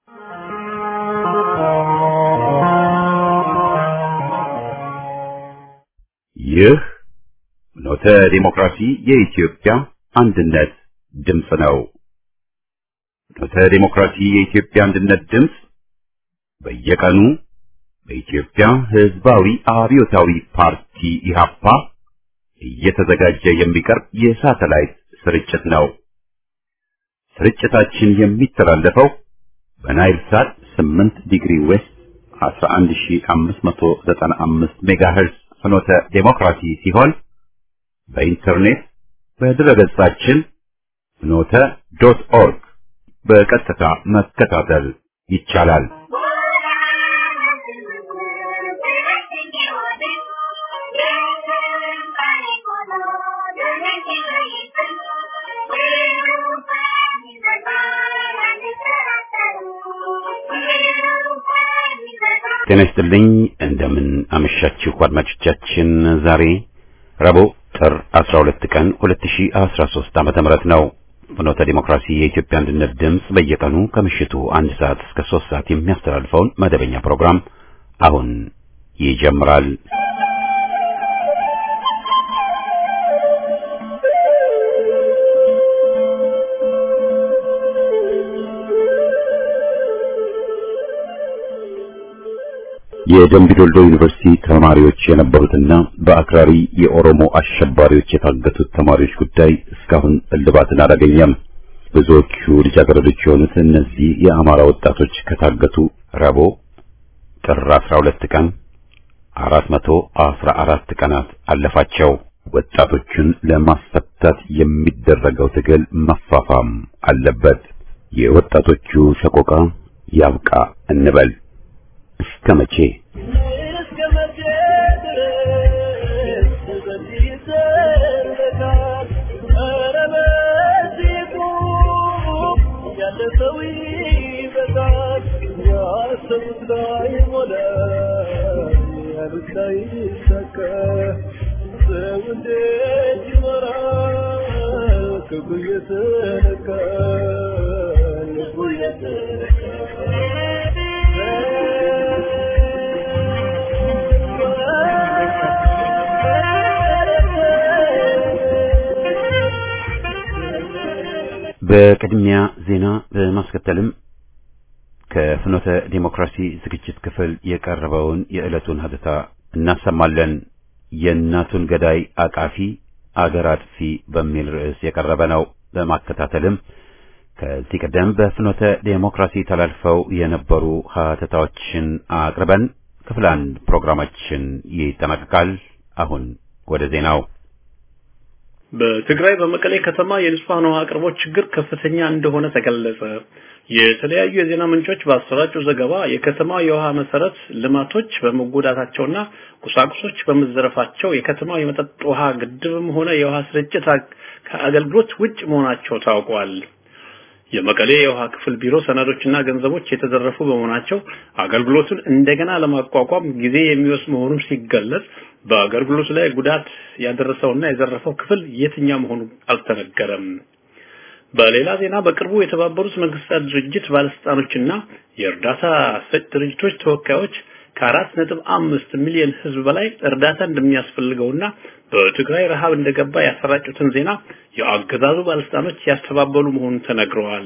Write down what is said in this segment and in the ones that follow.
ይህ ኖተ ዲሞክራሲ የኢትዮጵያ አንድነት ድምፅ ነው። ኖተ ዲሞክራሲ የኢትዮጵያ አንድነት ድምፅ በየቀኑ በኢትዮጵያ ሕዝባዊ አብዮታዊ ፓርቲ ኢህአፓ እየተዘጋጀ የሚቀርብ የሳተላይት ስርጭት ነው። ስርጭታችን የሚተላለፈው በናይል ሳት 8 ዲግሪ ዌስት 11595 ሜጋሄርዝ ፍኖተ ዴሞክራሲ ሲሆን በኢንተርኔት በድረገጻችን ፍኖተ ዶት ኦርግ በቀጥታ መከታተል ይቻላል። ጤና ይስጥልኝ። እንደምን አመሻችሁ አድማጮቻችን። ዛሬ ረቡዕ ጥር 12 ቀን 2013 ዓመተ ምህረት ነው። ፍኖተ ዲሞክራሲ የኢትዮጵያ አንድነት ድምፅ በየቀኑ ከምሽቱ አንድ ሰዓት እስከ 3 ሰዓት የሚያስተላልፈውን መደበኛ ፕሮግራም አሁን ይጀምራል። የደምቢ ዶልዶ ዩኒቨርሲቲ ተማሪዎች የነበሩትና በአክራሪ የኦሮሞ አሸባሪዎች የታገቱት ተማሪዎች ጉዳይ እስካሁን እልባትን አላገኘም። ብዙዎቹ ልጃገረዶች የሆኑት እነዚህ የአማራ ወጣቶች ከታገቱ ረቡዕ ጥር 12 ቀን 414 ቀናት አለፋቸው። ወጣቶቹን ለማስፈታት የሚደረገው ትግል መፋፋም አለበት። የወጣቶቹ ሰቆቃ ያብቃ እንበል። እስከ መቼ ክብር የተነካ ልቡ የተነካ በቅድሚያ ዜና በማስከተልም ከፍኖተ ዲሞክራሲ ዝግጅት ክፍል የቀረበውን የዕለቱን ሀተታ እናሰማለን። የእናቱን ገዳይ አቃፊ አገር አጥፊ በሚል ርዕስ የቀረበ ነው። በማከታተልም ከዚህ ቀደም በፍኖተ ዴሞክራሲ ተላልፈው የነበሩ ሀተታዎችን አቅርበን ክፍል አንድ ፕሮግራማችን ይጠናቀቃል። አሁን ወደ ዜናው። በትግራይ በመቀሌ ከተማ የንጹሃን ውሃ አቅርቦት ችግር ከፍተኛ እንደሆነ ተገለጸ። የተለያዩ የዜና ምንጮች ባሰራጩ ዘገባ የከተማው የውሃ መሰረት ልማቶች በመጎዳታቸውና ቁሳቁሶች በመዘረፋቸው የከተማው የመጠጥ ውሃ ግድብም ሆነ የውሃ ስርጭት ከአገልግሎት ውጭ መሆናቸው ታውቋል። የመቀሌ የውሃ ክፍል ቢሮ ሰነዶችና ገንዘቦች የተዘረፉ በመሆናቸው አገልግሎቱን እንደገና ለማቋቋም ጊዜ የሚወስድ መሆኑን ሲገለጽ በአገልግሎቱ ላይ ጉዳት ያደረሰውና የዘረፈው ክፍል የትኛው መሆኑ አልተነገረም። በሌላ ዜና በቅርቡ የተባበሩት መንግስታት ድርጅት ባለስልጣኖችና የእርዳታ ሰጭ ድርጅቶች ተወካዮች ከአራት ነጥብ አምስት ሚሊዮን ህዝብ በላይ እርዳታ እንደሚያስፈልገውና በትግራይ ረሃብ እንደገባ ያሰራጩትን ዜና የአገዛዙ ባለስልጣኖች ያስተባበሉ መሆኑን ተነግረዋል።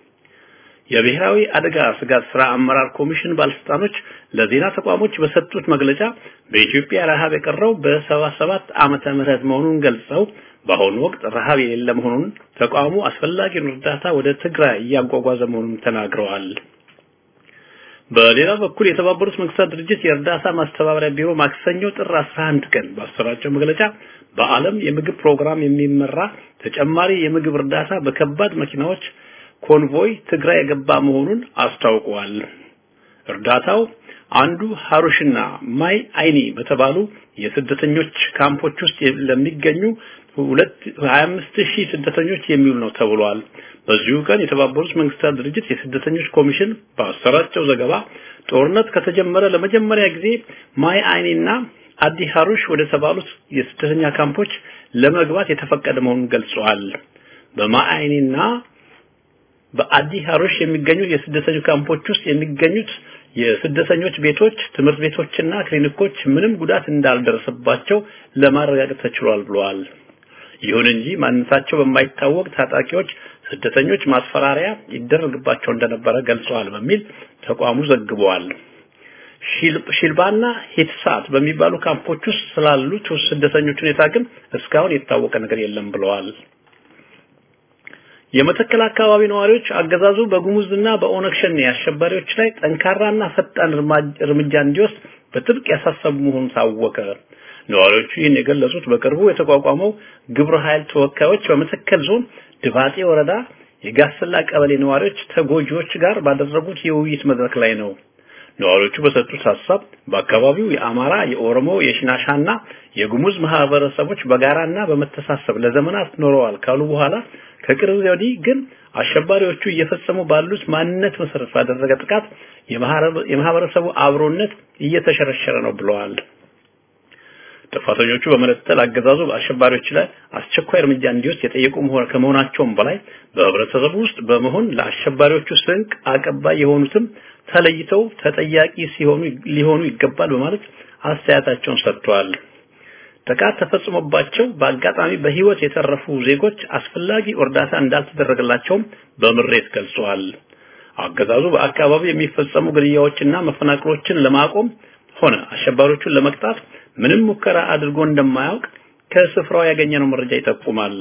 የብሔራዊ አደጋ ስጋት ስራ አመራር ኮሚሽን ባለስልጣኖች ለዜና ተቋሞች በሰጡት መግለጫ በኢትዮጵያ ረሃብ የቀረው በሰባ ሰባት ዓመተ ምህረት መሆኑን ገልጸው በአሁኑ ወቅት ረሃብ የሌለ መሆኑን ተቋሙ አስፈላጊውን እርዳታ ወደ ትግራይ እያጓጓዘ መሆኑን ተናግረዋል። በሌላ በኩል የተባበሩት መንግስታት ድርጅት የእርዳታ ማስተባበሪያ ቢሮ ማክሰኞ ጥር 11 ቀን ባሰራጨው መግለጫ በዓለም የምግብ ፕሮግራም የሚመራ ተጨማሪ የምግብ እርዳታ በከባድ መኪናዎች ኮንቮይ ትግራይ የገባ መሆኑን አስታውቀዋል። እርዳታው አንዱ ሀሩሽና ማይ አይኒ በተባሉ የስደተኞች ካምፖች ውስጥ ለሚገኙ 25 ሺህ ስደተኞች የሚውል ነው ተብሏል። በዚሁ ቀን የተባበሩት መንግስታት ድርጅት የስደተኞች ኮሚሽን ባሰራጨው ዘገባ ጦርነት ከተጀመረ ለመጀመሪያ ጊዜ ማይ አይኒና አዲ ሀሩሽ ወደ ተባሉት የስደተኛ ካምፖች ለመግባት የተፈቀደ መሆኑን ገልጸዋል። በማይ አይኒና በአዲ ሀሮሽ የሚገኙ የስደተኞች ካምፖች ውስጥ የሚገኙት የስደተኞች ቤቶች፣ ትምህርት ቤቶችና ክሊኒኮች ምንም ጉዳት እንዳልደረሰባቸው ለማረጋገጥ ተችሏል ብለዋል። ይሁን እንጂ ማንነታቸው በማይታወቅ ታጣቂዎች ስደተኞች ማስፈራሪያ ይደረግባቸው እንደነበረ ገልጸዋል በሚል ተቋሙ ዘግበዋል። ሺልባና ሂትሳት በሚባሉ ካምፖች ውስጥ ስላሉት ስደተኞች ሁኔታ ግን እስካሁን የታወቀ ነገር የለም ብለዋል። የመተከል አካባቢ ነዋሪዎች አገዛዙ በጉሙዝና በኦነግ ሸኔ አሸባሪዎች ላይ ጠንካራና ፈጣን እርምጃ እንዲወስድ በጥብቅ ያሳሰቡ መሆኑን ታወቀ። ነዋሪዎቹ ይህን የገለጹት በቅርቡ የተቋቋመው ግብረ ኃይል ተወካዮች በመተከል ዞን ድባጤ ወረዳ የጋስላ ቀበሌ ነዋሪዎች ተጎጂዎች ጋር ባደረጉት የውይይት መድረክ ላይ ነው። ነዋሪዎቹ በሰጡት ሀሳብ በአካባቢው የአማራ፣ የኦሮሞ፣ የሽናሻና የጉሙዝ ማህበረሰቦች በጋራና በመተሳሰብ ለዘመናት ኖረዋል ካሉ በኋላ ከቅርብ ወዲህ ግን አሸባሪዎቹ እየፈጸሙ ባሉት ማንነት መሰረት ባደረገ ጥቃት የማህበረሰቡ አብሮነት እየተሸረሸረ ነው ብለዋል። ጥፋተኞቹ በመለጠል አገዛዙ በአሸባሪዎች ላይ አስቸኳይ እርምጃ እንዲወስድ የጠየቁ ከመሆናቸውም በላይ በህብረተሰቡ ውስጥ በመሆን ለአሸባሪዎቹ ስንቅ አቀባይ የሆኑትም ተለይተው ተጠያቂ ሲሆኑ ሊሆኑ ይገባል በማለት አስተያየታቸውን ሰጥተዋል። ጥቃት ተፈጽሞባቸው በአጋጣሚ በህይወት የተረፉ ዜጎች አስፈላጊ እርዳታ እንዳልተደረገላቸውም በምሬት ገልጸዋል። አገዛዙ በአካባቢው የሚፈጸሙ ግድያዎችና መፈናቀሎችን ለማቆም ሆነ አሸባሪዎቹን ለመቅጣት ምንም ሙከራ አድርጎ እንደማያውቅ ከስፍራው ያገኘነው መረጃ ይጠቁማል።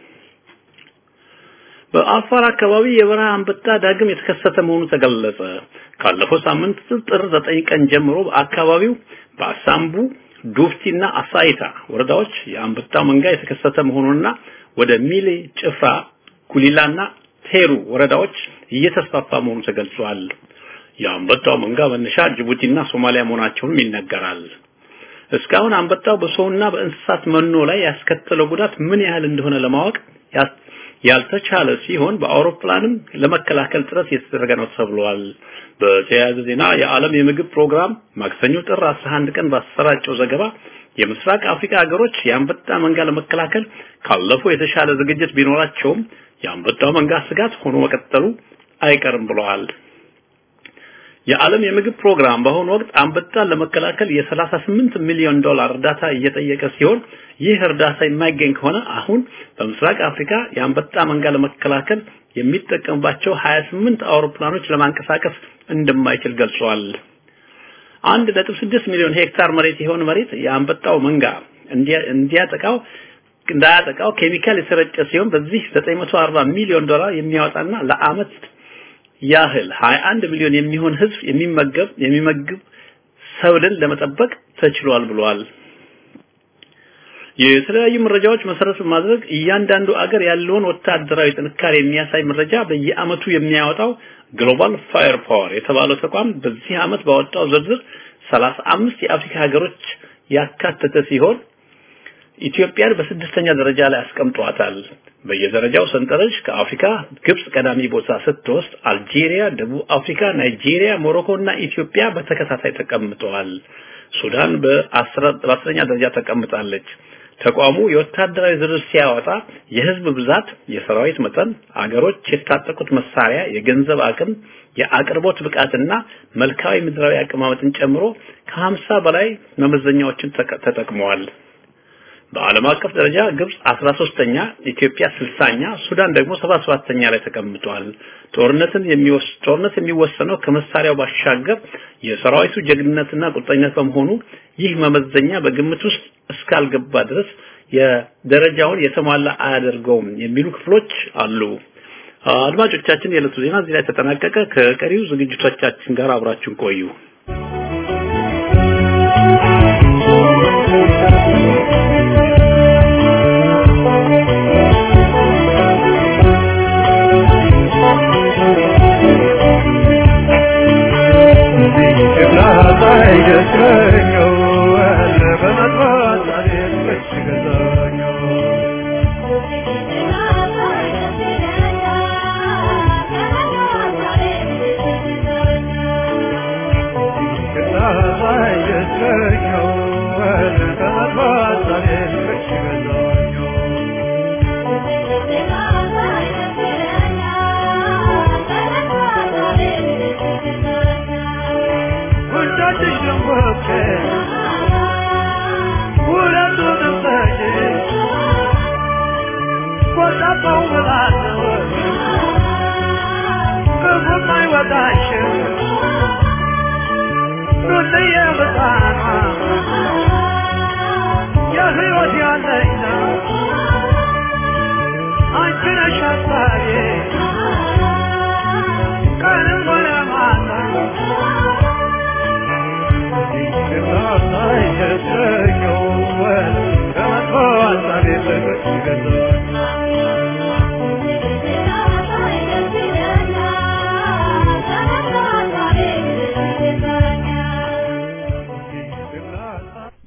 በአፋር አካባቢ የበረሃ አንበጣ ዳግም የተከሰተ መሆኑ ተገለጸ። ካለፈው ሳምንት ጥር ዘጠኝ ቀን ጀምሮ በአካባቢው በአሳምቡ ዱፍቲና አሳይታ ወረዳዎች የአንበጣው መንጋ የተከሰተ መሆኑንና ወደ ሚሌ፣ ጭፍራ፣ ጉሊላና ቴሩ ወረዳዎች እየተስፋፋ መሆኑ ተገልጿል። የአንበጣው መንጋ መነሻ ጅቡቲና ሶማሊያ መሆናቸውንም ይነገራል። እስካሁን አንበጣው በሰውና በእንስሳት መኖ ላይ ያስከተለው ጉዳት ምን ያህል እንደሆነ ለማወቅ ያልተቻለ ሲሆን በአውሮፕላንም ለመከላከል ጥረት እየተደረገ ነው ተብሏል። በተያያዘ ዜና የዓለም የምግብ ፕሮግራም ማክሰኞ ጥር 11 ቀን ባሰራጨው ዘገባ የምስራቅ አፍሪካ ሀገሮች የአንበጣ መንጋ ለመከላከል ካለፈው የተሻለ ዝግጅት ቢኖራቸውም የአንበጣው መንጋ ስጋት ሆኖ መቀጠሉ አይቀርም ብለዋል። የዓለም የምግብ ፕሮግራም በአሁኑ ወቅት አንበጣን ለመከላከል የ38 ሚሊዮን ዶላር እርዳታ እየጠየቀ ሲሆን ይህ እርዳታ የማይገኝ ከሆነ አሁን በምስራቅ አፍሪካ የአንበጣ መንጋ ለመከላከል የሚጠቀምባቸው 28 አውሮፕላኖች ለማንቀሳቀስ እንደማይችል ገልጿል። 1.6 ሚሊዮን ሄክታር መሬት የሆነ መሬት የአንበጣው መንጋ እንዲያጠቃው እንዳያጠቃው ኬሚካል የተረጨ ሲሆን በዚህ 940 ሚሊዮን ዶላር የሚያወጣና ለአመት ያህል 21 ሚሊዮን የሚሆን ህዝብ የሚመገብ የሚመግብ ሰብልን ለመጠበቅ ተችሏል ብሏል። የተለያዩ መረጃዎች መሰረት በማድረግ እያንዳንዱ አገር ያለውን ወታደራዊ ጥንካሬ የሚያሳይ መረጃ በየአመቱ የሚያወጣው ግሎባል ፋየር ፓወር የተባለው ተቋም በዚህ አመት ባወጣው ዝርዝር 35 የአፍሪካ ሀገሮች ያካተተ ሲሆን ኢትዮጵያን በስድስተኛ ደረጃ ላይ አስቀምጧታል። በየደረጃው ሰንጠረዥ ከአፍሪካ ግብጽ ቀዳሚ ቦታ ስትወስድ አልጄሪያ፣ ደቡብ አፍሪካ፣ ናይጄሪያ፣ ሞሮኮ እና ኢትዮጵያ በተከታታይ ተቀምጠዋል። ሱዳን በአስረኛ ደረጃ ተቀምጣለች። ተቋሙ የወታደራዊ ዝርዝር ሲያወጣ የህዝብ ብዛት፣ የሰራዊት መጠን፣ አገሮች የታጠቁት መሳሪያ፣ የገንዘብ አቅም፣ የአቅርቦት ብቃትና መልካዊ ምድራዊ አቀማመጥን ጨምሮ ከሀምሳ በላይ መመዘኛዎችን ተጠቅመዋል። በዓለም አቀፍ ደረጃ ግብጽ 13ኛ፣ ኢትዮጵያ 60ኛ፣ ሱዳን ደግሞ 77ኛ ላይ ተቀምጧል። ጦርነትን የሚወስ ጦርነት የሚወሰነው ከመሳሪያው ባሻገር የሰራዊቱ ጀግንነትና ቁርጠኝነት በመሆኑ ይህ መመዘኛ በግምት ውስጥ እስካልገባ ድረስ የደረጃውን የተሟላ አያደርገውም የሚሉ ክፍሎች አሉ። አድማጮቻችን፣ የዕለቱ ዜና እዚህ ላይ ተጠናቀቀ። ከቀሪው ዝግጅቶቻችን ጋር አብራችሁን ቆዩ። Thank you.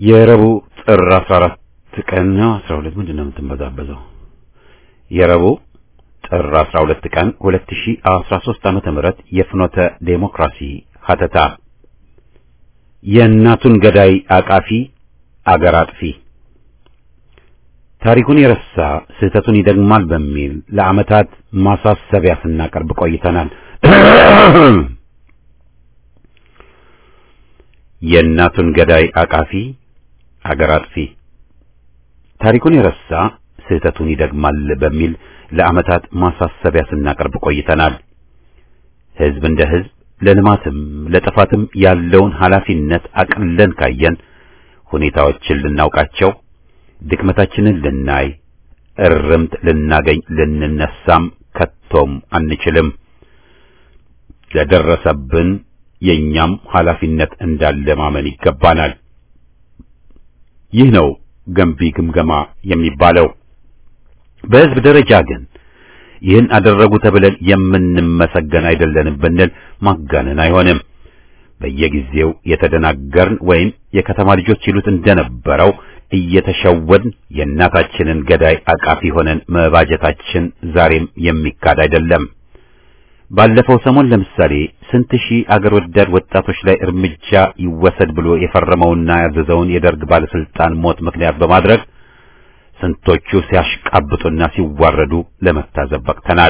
የረቡዕ ጥር 14 ቀን ነው 12 ምንድን ነው የምትንበዛበዘው? የረቡዕ ጥር 12 ቀን 2013 ዓመተ ምህረት የፍኖተ ዴሞክራሲ ሀተታ የእናቱን ገዳይ አቃፊ አገር አጥፊ ታሪኩን የረሳ ስህተቱን ይደግማል በሚል ለዓመታት ማሳሰቢያ ስናቀርብ ቆይተናል። የእናቱን ገዳይ አቃፊ አገር አጥፊ ታሪኩን የረሳ ስህተቱን ይደግማል በሚል ለዓመታት ማሳሰቢያ ስናቀርብ ቆይተናል። ሕዝብ እንደ ሕዝብ ለልማትም ለጥፋትም ያለውን ኃላፊነት አቅለን ካየን ሁኔታዎችን ልናውቃቸው፣ ድክመታችንን ልናይ፣ እርምት ልናገኝ ልንነሳም ከቶም አንችልም። ለደረሰብን የኛም ኃላፊነት እንዳለ ማመን ይገባናል። ይህ ነው ገንቢ ግምገማ የሚባለው። በሕዝብ ደረጃ ግን ይህን አደረጉ ተብለን የምንመሰገን አይደለንም ብንል ማጋነን አይሆንም። በየጊዜው የተደናገርን ወይም የከተማ ልጆች ይሉት እንደነበረው እየተሸወድን የእናታችንን ገዳይ አቃፊ ሆነን መባጀታችን ዛሬም የሚካድ አይደለም። ባለፈው ሰሞን ለምሳሌ ስንት ሺህ አገር ወዳድ ወጣቶች ላይ እርምጃ ይወሰድ ብሎ የፈረመውና ያዘዘውን የደርግ ባለስልጣን ሞት ምክንያት በማድረግ ስንቶቹ ሲያሽቃብጡና ሲዋረዱ ለመታዘብ በቅተናል።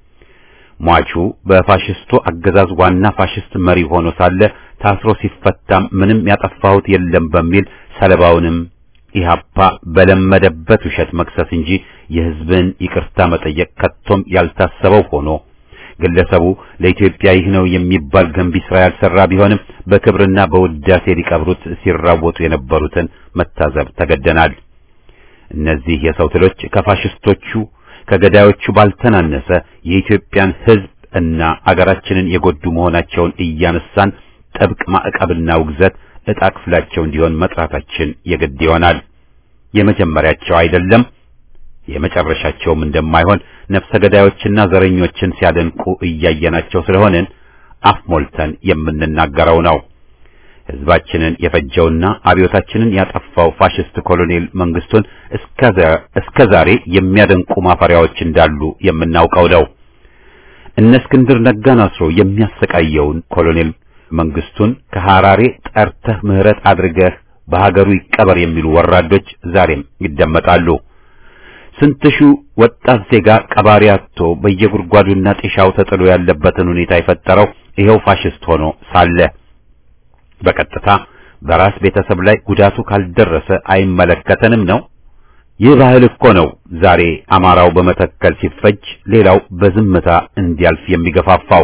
ሟቹ በፋሽስቱ አገዛዝ ዋና ፋሽስት መሪ ሆኖ ሳለ ታስሮ ሲፈታም ምንም ያጠፋሁት የለም በሚል ሰለባውንም ኢህአፓ በለመደበት ውሸት መክሰስ እንጂ የሕዝብን ይቅርታ መጠየቅ ከቶም ያልታሰበው ሆኖ ግለሰቡ ለኢትዮጵያ ይህ ነው የሚባል ገንቢ ስራ ያልሰራ ቢሆንም በክብርና በውዳሴ ሊቀብሩት ሲራወጡ የነበሩትን መታዘብ ተገደናል። እነዚህ የሰው ትሎች ከፋሽስቶቹ ከገዳዮቹ ባልተናነሰ የኢትዮጵያን ሕዝብ እና አገራችንን የጎዱ መሆናቸውን እያነሳን ጥብቅ ማዕቀብና ውግዘት ዕጣ ክፍላቸው እንዲሆን መጥራታችን የግድ ይሆናል። የመጀመሪያቸው አይደለም የመጨረሻቸውም እንደማይሆን ነፍሰ ገዳዮችና ዘረኞችን ሲያደንቁ እያየናቸው ስለሆንን አፍ ሞልተን የምንናገረው ነው። ሕዝባችንን የፈጀውና አብዮታችንን ያጠፋው ፋሽስት ኮሎኔል መንግስቱን እስከ ዛሬ የሚያደንቁ ማፈሪያዎች እንዳሉ የምናውቀው ነው። እነ እስክንድር ነጋን አስሮ የሚያሰቃየውን ኮሎኔል መንግስቱን ከሐራሬ ጠርተህ ምህረት አድርገህ በሀገሩ ይቀበር የሚሉ ወራዶች ዛሬም ይደመጣሉ። ስንት ሺህ ወጣት ዜጋ ቀባሪ አጥቶ በየጉድጓዱና ጤሻው ተጥሎ ያለበትን ሁኔታ የፈጠረው ይኸው ፋሽስት ሆኖ ሳለ በቀጥታ በራስ ቤተሰብ ላይ ጉዳቱ ካልደረሰ አይመለከተንም ነው። ይህ ባህል እኮ ነው ዛሬ አማራው በመተከል ሲፈጅ ሌላው በዝምታ እንዲያልፍ የሚገፋፋው።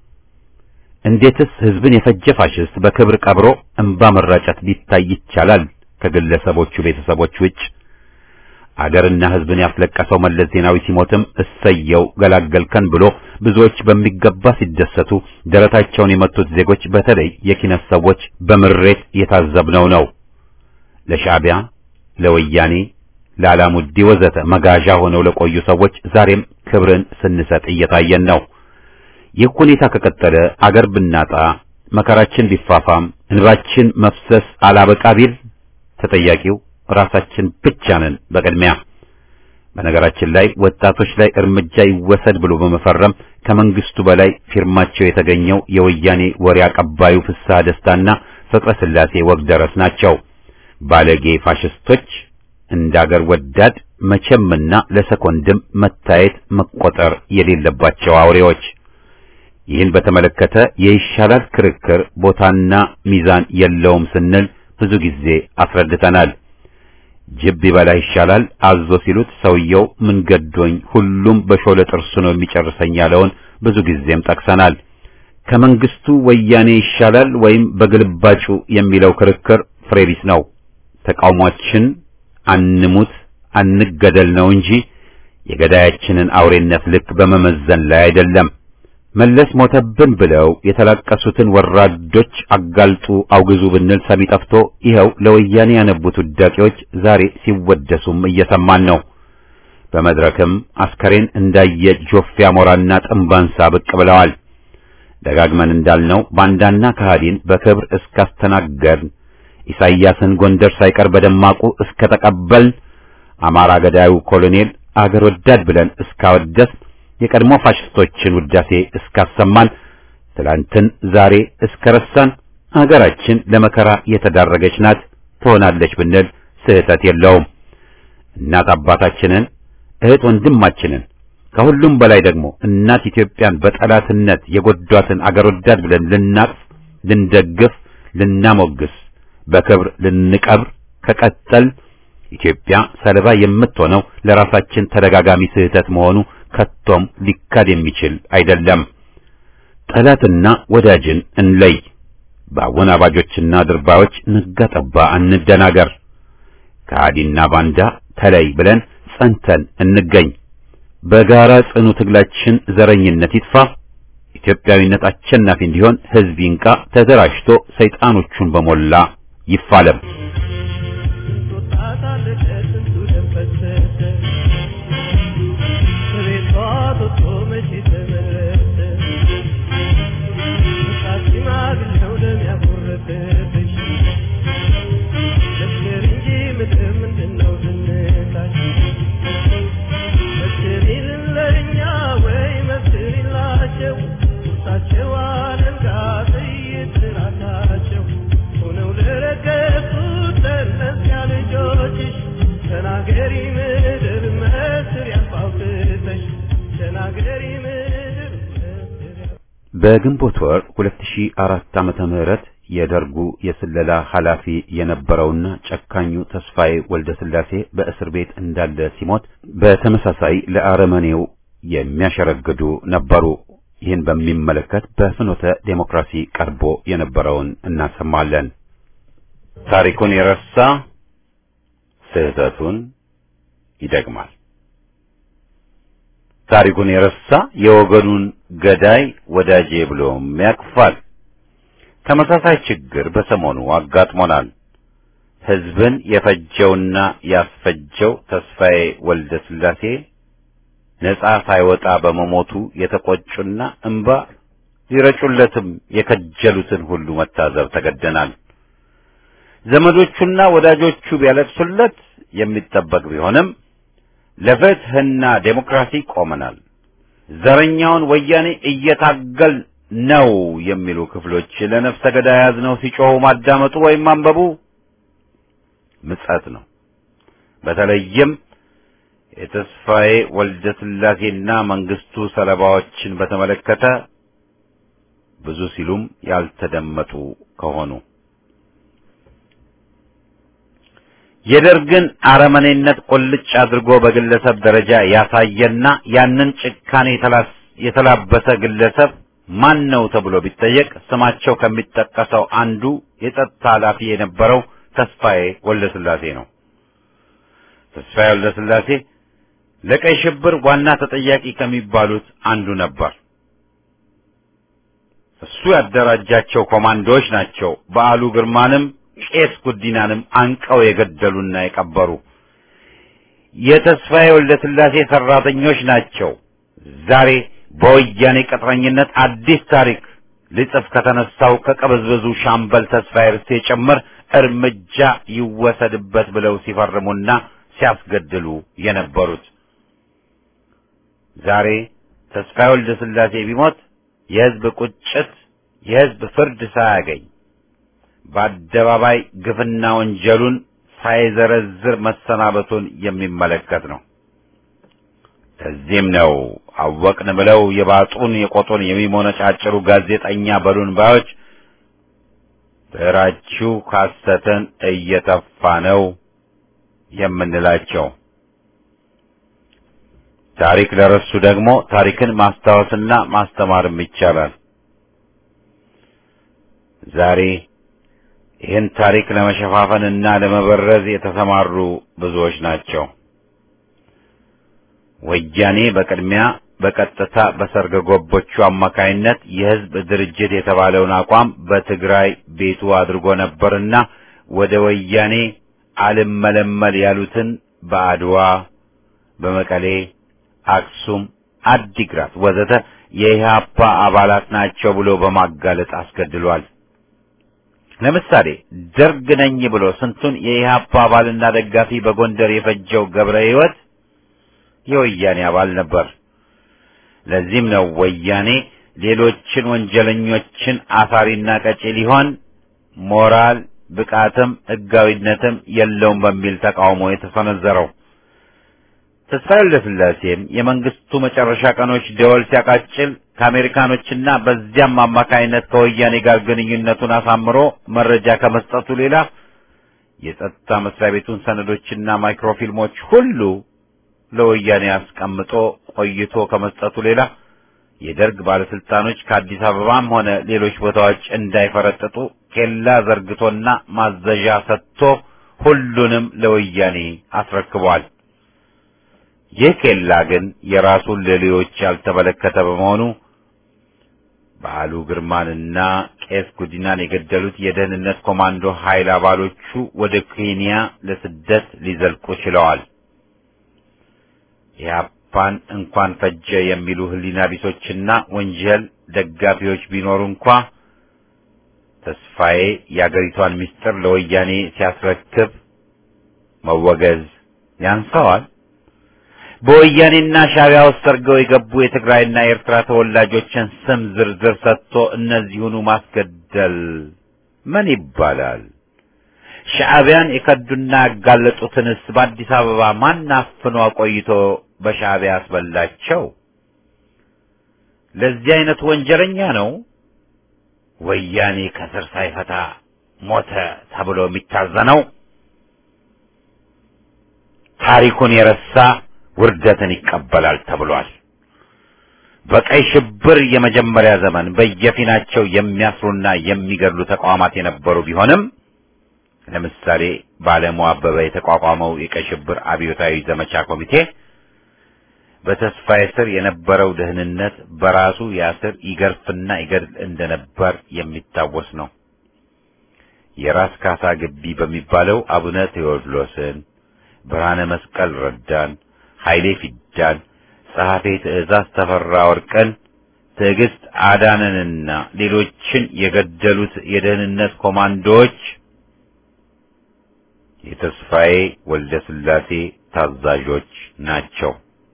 እንዴትስ ህዝብን የፈጀ ፋሽስት በክብር ቀብሮ እንባ መራጨት ሊታይ ይቻላል? ከግለሰቦቹ ቤተሰቦች ውጭ አገርና ህዝብን ያስለቀሰው መለስ ዜናዊ ሲሞትም እሰየው ገላገልከን ብሎ ብዙዎች በሚገባ ሲደሰቱ ደረታቸውን የመቱት ዜጎች በተለይ የኪነት ሰዎች በምሬት የታዘብነው ነው። ለሻዕቢያ፣ ለወያኔ፣ ለአላሙዲ ወዘተ መጋዣ ሆነው ለቆዩ ሰዎች ዛሬም ክብርን ስንሰጥ እየታየን ነው። ይህ ሁኔታ ከቀጠለ አገር ብናጣ መከራችን ቢፋፋም እንባችን መፍሰስ አላበቃ ቢል ተጠያቂው ራሳችን ብቻ ነን። በቅድሚያ በነገራችን ላይ ወጣቶች ላይ እርምጃ ይወሰድ ብሎ በመፈረም ከመንግስቱ በላይ ፊርማቸው የተገኘው የወያኔ ወሬ አቀባዩ ፍስሐ ደስታና ፍቅረ ስላሴ ወግደረስ ናቸው። ባለጌ ፋሽስቶች እንዳገር ወዳድ መቼምና ለሰኮንድም መታየት መቆጠር የሌለባቸው አውሬዎች። ይህን በተመለከተ የይሻላል ክርክር ቦታና ሚዛን የለውም ስንል ብዙ ጊዜ አስረድተናል። ጅብ ቢበላ ይሻላል አዞ ሲሉት ሰውየው ምን ገዶኝ ሁሉም በሾለ ጥርሱ ነው የሚጨርሰኝ ያለውን ብዙ ጊዜም ጠቅሰናል። ከመንግስቱ ወያኔ ይሻላል ወይም በግልባጩ የሚለው ክርክር ፍሬ ቢስ ነው። ተቃውሟችን አንሙት አንገደል ነው እንጂ የገዳያችንን አውሬነት ልክ በመመዘን ላይ አይደለም። መለስ ሞተብን ብለው የተላቀሱትን ወራዶች አጋልጡ አውግዙ ብንል ሰሚ ጠፍቶ ይኸው ለወያኔ ያነቡት ውዳቂዎች ዛሬ ሲወደሱም እየሰማን ነው። በመድረክም አስከሬን እንዳየ ጆፌ አሞራና ጥንባንሳ ብቅ ብለዋል። ደጋግመን እንዳልነው ባንዳና ከሃዲን በክብር እስካስተናገርን ኢሳይያስን ጎንደር ሳይቀር በደማቁ እስከ ተቀበልን፣ አማራ ገዳዩ ኮሎኔል አገር ወዳድ ብለን እስካወደስ፣ የቀድሞ ፋሽስቶችን ውዳሴ እስካሰማን፣ ትላንትን ዛሬ እስከረሳን፣ አገራችን ለመከራ የተዳረገች ናት ትሆናለች ብንል ስህተት የለውም። እናት አባታችንን፣ እህት ወንድማችንን፣ ከሁሉም በላይ ደግሞ እናት ኢትዮጵያን በጠላትነት የጎዷትን አገር ወዳድ ብለን ልናቅፍ፣ ልንደግፍ፣ ልናሞግስ፣ በክብር ልንቀብር ከቀጠል ኢትዮጵያ ሰለባ የምትሆነው ለራሳችን ተደጋጋሚ ስህተት መሆኑ ከቶም ሊካድ የሚችል አይደለም። ጠላትና ወዳጅን እንለይ። በአወናባጆችና ድርባዮች ነጋ ጠባ እንደናገር። ከሃዲና ባንዳ ተለይ ብለን ጸንተን እንገኝ። በጋራ ጽኑ ትግላችን ዘረኝነት ይጥፋ፣ ኢትዮጵያዊነት አሸናፊ እንዲሆን ሕዝብ ይንቃ፣ ተደራጅቶ ሰይጣኖቹን በሞላ ይፋለም። በግንቦት ወር 2004 ዓመተ ምህረት የደርጉ የስለላ ኃላፊ የነበረውና ጨካኙ ተስፋዬ ወልደ ስላሴ በእስር ቤት እንዳለ ሲሞት በተመሳሳይ ለአረመኔው የሚያሸረግዱ ነበሩ። ይህን በሚመለከት በፍኖተ ዴሞክራሲ ቀርቦ የነበረውን እናሰማለን። ታሪኩን የረሳ ስህተቱን ይደግማል። ታሪኩን የረሳ የወገኑን ገዳይ ወዳጄ ብሎም ያቅፋል። ተመሳሳይ ችግር በሰሞኑ አጋጥሞናል። ሕዝብን የፈጀውና ያስፈጀው ተስፋዬ ወልደ ስላሴ ነጻ ሳይወጣ በመሞቱ የተቆጩና እንባ ሊረጩለትም የከጀሉትን ሁሉ መታዘብ ተገደናል። ዘመዶቹና ወዳጆቹ ቢያለቅሱለት የሚጠበቅ ቢሆንም ለፍትህና ዴሞክራሲ ቆመናል፣ ዘረኛውን ወያኔ እየታገል ነው የሚሉ ክፍሎች ለነፍሰ ገዳይ ያዝነው ሲጮሁ ማዳመጡ ወይም ማንበቡ ምጸት ነው። በተለይም የተስፋዬ ወልደ ስላሴና መንግስቱ ሰለባዎችን በተመለከተ ብዙ ሲሉም ያልተደመጡ ከሆኑ የደርግን አረመኔነት ቁልጭ አድርጎ በግለሰብ ደረጃ ያሳየና ያንን ጭካኔ የተላበሰ ግለሰብ ማን ነው ተብሎ ቢጠየቅ ስማቸው ከሚጠቀሰው አንዱ የጸጥታ ኃላፊ የነበረው ተስፋዬ ወልደ ስላሴ ነው። ተስፋዬ ወልደ ስላሴ ለቀይ ሽብር ዋና ተጠያቂ ከሚባሉት አንዱ ነበር። እሱ ያደራጃቸው ኮማንዶዎች ናቸው በዓሉ ግርማንም ቄስ ጉዲናንም አንቀው የገደሉና የቀበሩ። የተስፋዬ ወልደ ስላሴ ሰራተኞች ናቸው ዛሬ በወያኔ ቅጥረኝነት አዲስ ታሪክ ሊጽፍ ከተነሳው ከቀበዝበዙ ሻምበል ተስፋዬ ርስቴ ጭምር እርምጃ ይወሰድበት ብለው ሲፈርሙና ሲያስገድሉ የነበሩት። ዛሬ ተስፋዬ ወልደ ስላሴ ቢሞት የሕዝብ ቁጭት የሕዝብ ፍርድ ሳያገኝ በአደባባይ ግፍና ወንጀሉን ሳይዘረዝር መሰናበቱን የሚመለከት ነው። ለዚህም ነው አወቅን ብለው የባጡን የቆጡን የሚሞነጫጭሩ ጋዜጠኛ በሉን ባዮች ብዕራችሁ ሐሰትን እየተፋ ነው የምንላቸው። ታሪክ ለረሱ ደግሞ ታሪክን ማስታወስና ማስተማርም ይቻላል። ዛሬ ይህን ታሪክ ለመሸፋፈንና ለመበረዝ የተሰማሩ ብዙዎች ናቸው። ወያኔ በቅድሚያ በቀጥታ በሰርገ ገቦቹ አማካይነት የሕዝብ ድርጅት የተባለውን አቋም በትግራይ ቤቱ አድርጎ ነበርና ወደ ወያኔ አልመለመል ያሉትን በአድዋ፣ በመቀሌ፣ አክሱም፣ አዲግራት ወዘተ የኢህአፓ አባላት ናቸው ብሎ በማጋለጥ አስገድሏል። ለምሳሌ ደርግ ነኝ ብሎ ስንቱን የኢህአፓ አባልና ደጋፊ በጎንደር የፈጀው ገብረ ሕይወት የወያኔ አባል ነበር። ለዚህም ነው ወያኔ ሌሎችን ወንጀለኞችን አሳሪና ቀጪ ሊሆን ሞራል ብቃትም ሕጋዊነትም የለውም በሚል ተቃውሞ የተሰነዘረው። ተስፋዬ ወልደስላሴም የመንግስቱ መጨረሻ ቀኖች ደወል ሲያቃጭል ከአሜሪካኖችና በዚያም አማካይነት ከወያኔ ጋር ግንኙነቱን አሳምሮ መረጃ ከመስጠቱ ሌላ የጸጥታ መስሪያ ቤቱን ሰነዶችና ማይክሮፊልሞች ሁሉ ለወያኔ አስቀምጦ ቆይቶ ከመስጠቱ ሌላ የደርግ ባለስልጣኖች ከአዲስ አበባም ሆነ ሌሎች ቦታዎች እንዳይፈረጥጡ ኬላ ዘርግቶና ማዘዣ ሰጥቶ ሁሉንም ለወያኔ አስረክቧል። ይህ ኬላ ግን የራሱን ሌሎች ያልተመለከተ በመሆኑ በዓሉ ግርማንና ቄስ ጉዲናን የገደሉት የደህንነት ኮማንዶ ኃይል አባሎቹ ወደ ኬንያ ለስደት ሊዘልቁ ችለዋል። ኢህአፓን እንኳን ፈጀ የሚሉ ህሊና ቢሶችና ወንጀል ደጋፊዎች ቢኖሩ እንኳ ተስፋዬ የአገሪቷን ምስጢር ለወያኔ ሲያስረክብ መወገዝ ያንሰዋል። በወያኔና ሻዕቢያ ውስጥ ሰርገው የገቡ የትግራይና የኤርትራ ተወላጆችን ስም ዝርዝር ሰጥቶ እነዚሁኑ ማስገደል ምን ይባላል? ሻዕቢያን የከዱና ያጋለጡትንስ በአዲስ አበባ ማን አፍኖ አቆይቶ በሻዕቢያ ያስበላቸው? ለዚህ አይነቱ ወንጀለኛ ነው ወያኔ ከስር ሳይፈታ ሞተ ተብሎ የሚታዘነው። ታሪኩን የረሳ ውርደትን ይቀበላል ተብሏል። በቀይ ሽብር የመጀመሪያ ዘመን በየፊናቸው የሚያስሩና የሚገድሉ ተቋማት የነበሩ ቢሆንም ለምሳሌ በዓለሙ አበበ የተቋቋመው የቀይ ሽብር አብዮታዊ ዘመቻ ኮሚቴ በተስፋዬ ስር የነበረው ደህንነት በራሱ ያስር ይገርፍና ይገድል እንደነበር የሚታወስ ነው። የራስ ካሳ ግቢ በሚባለው አቡነ ቴዎድሮስን፣ ብርሃነ መስቀል ረዳን፣ ኃይሌ ፊዳን፣ ጸሐፌ ትእዛዝ ተፈራ ወርቅን፣ ትዕግስት አዳነንና ሌሎችን የገደሉት የደህንነት ኮማንዶዎች የተስፋዬ ወልደ ስላሴ ታዛዦች ናቸው።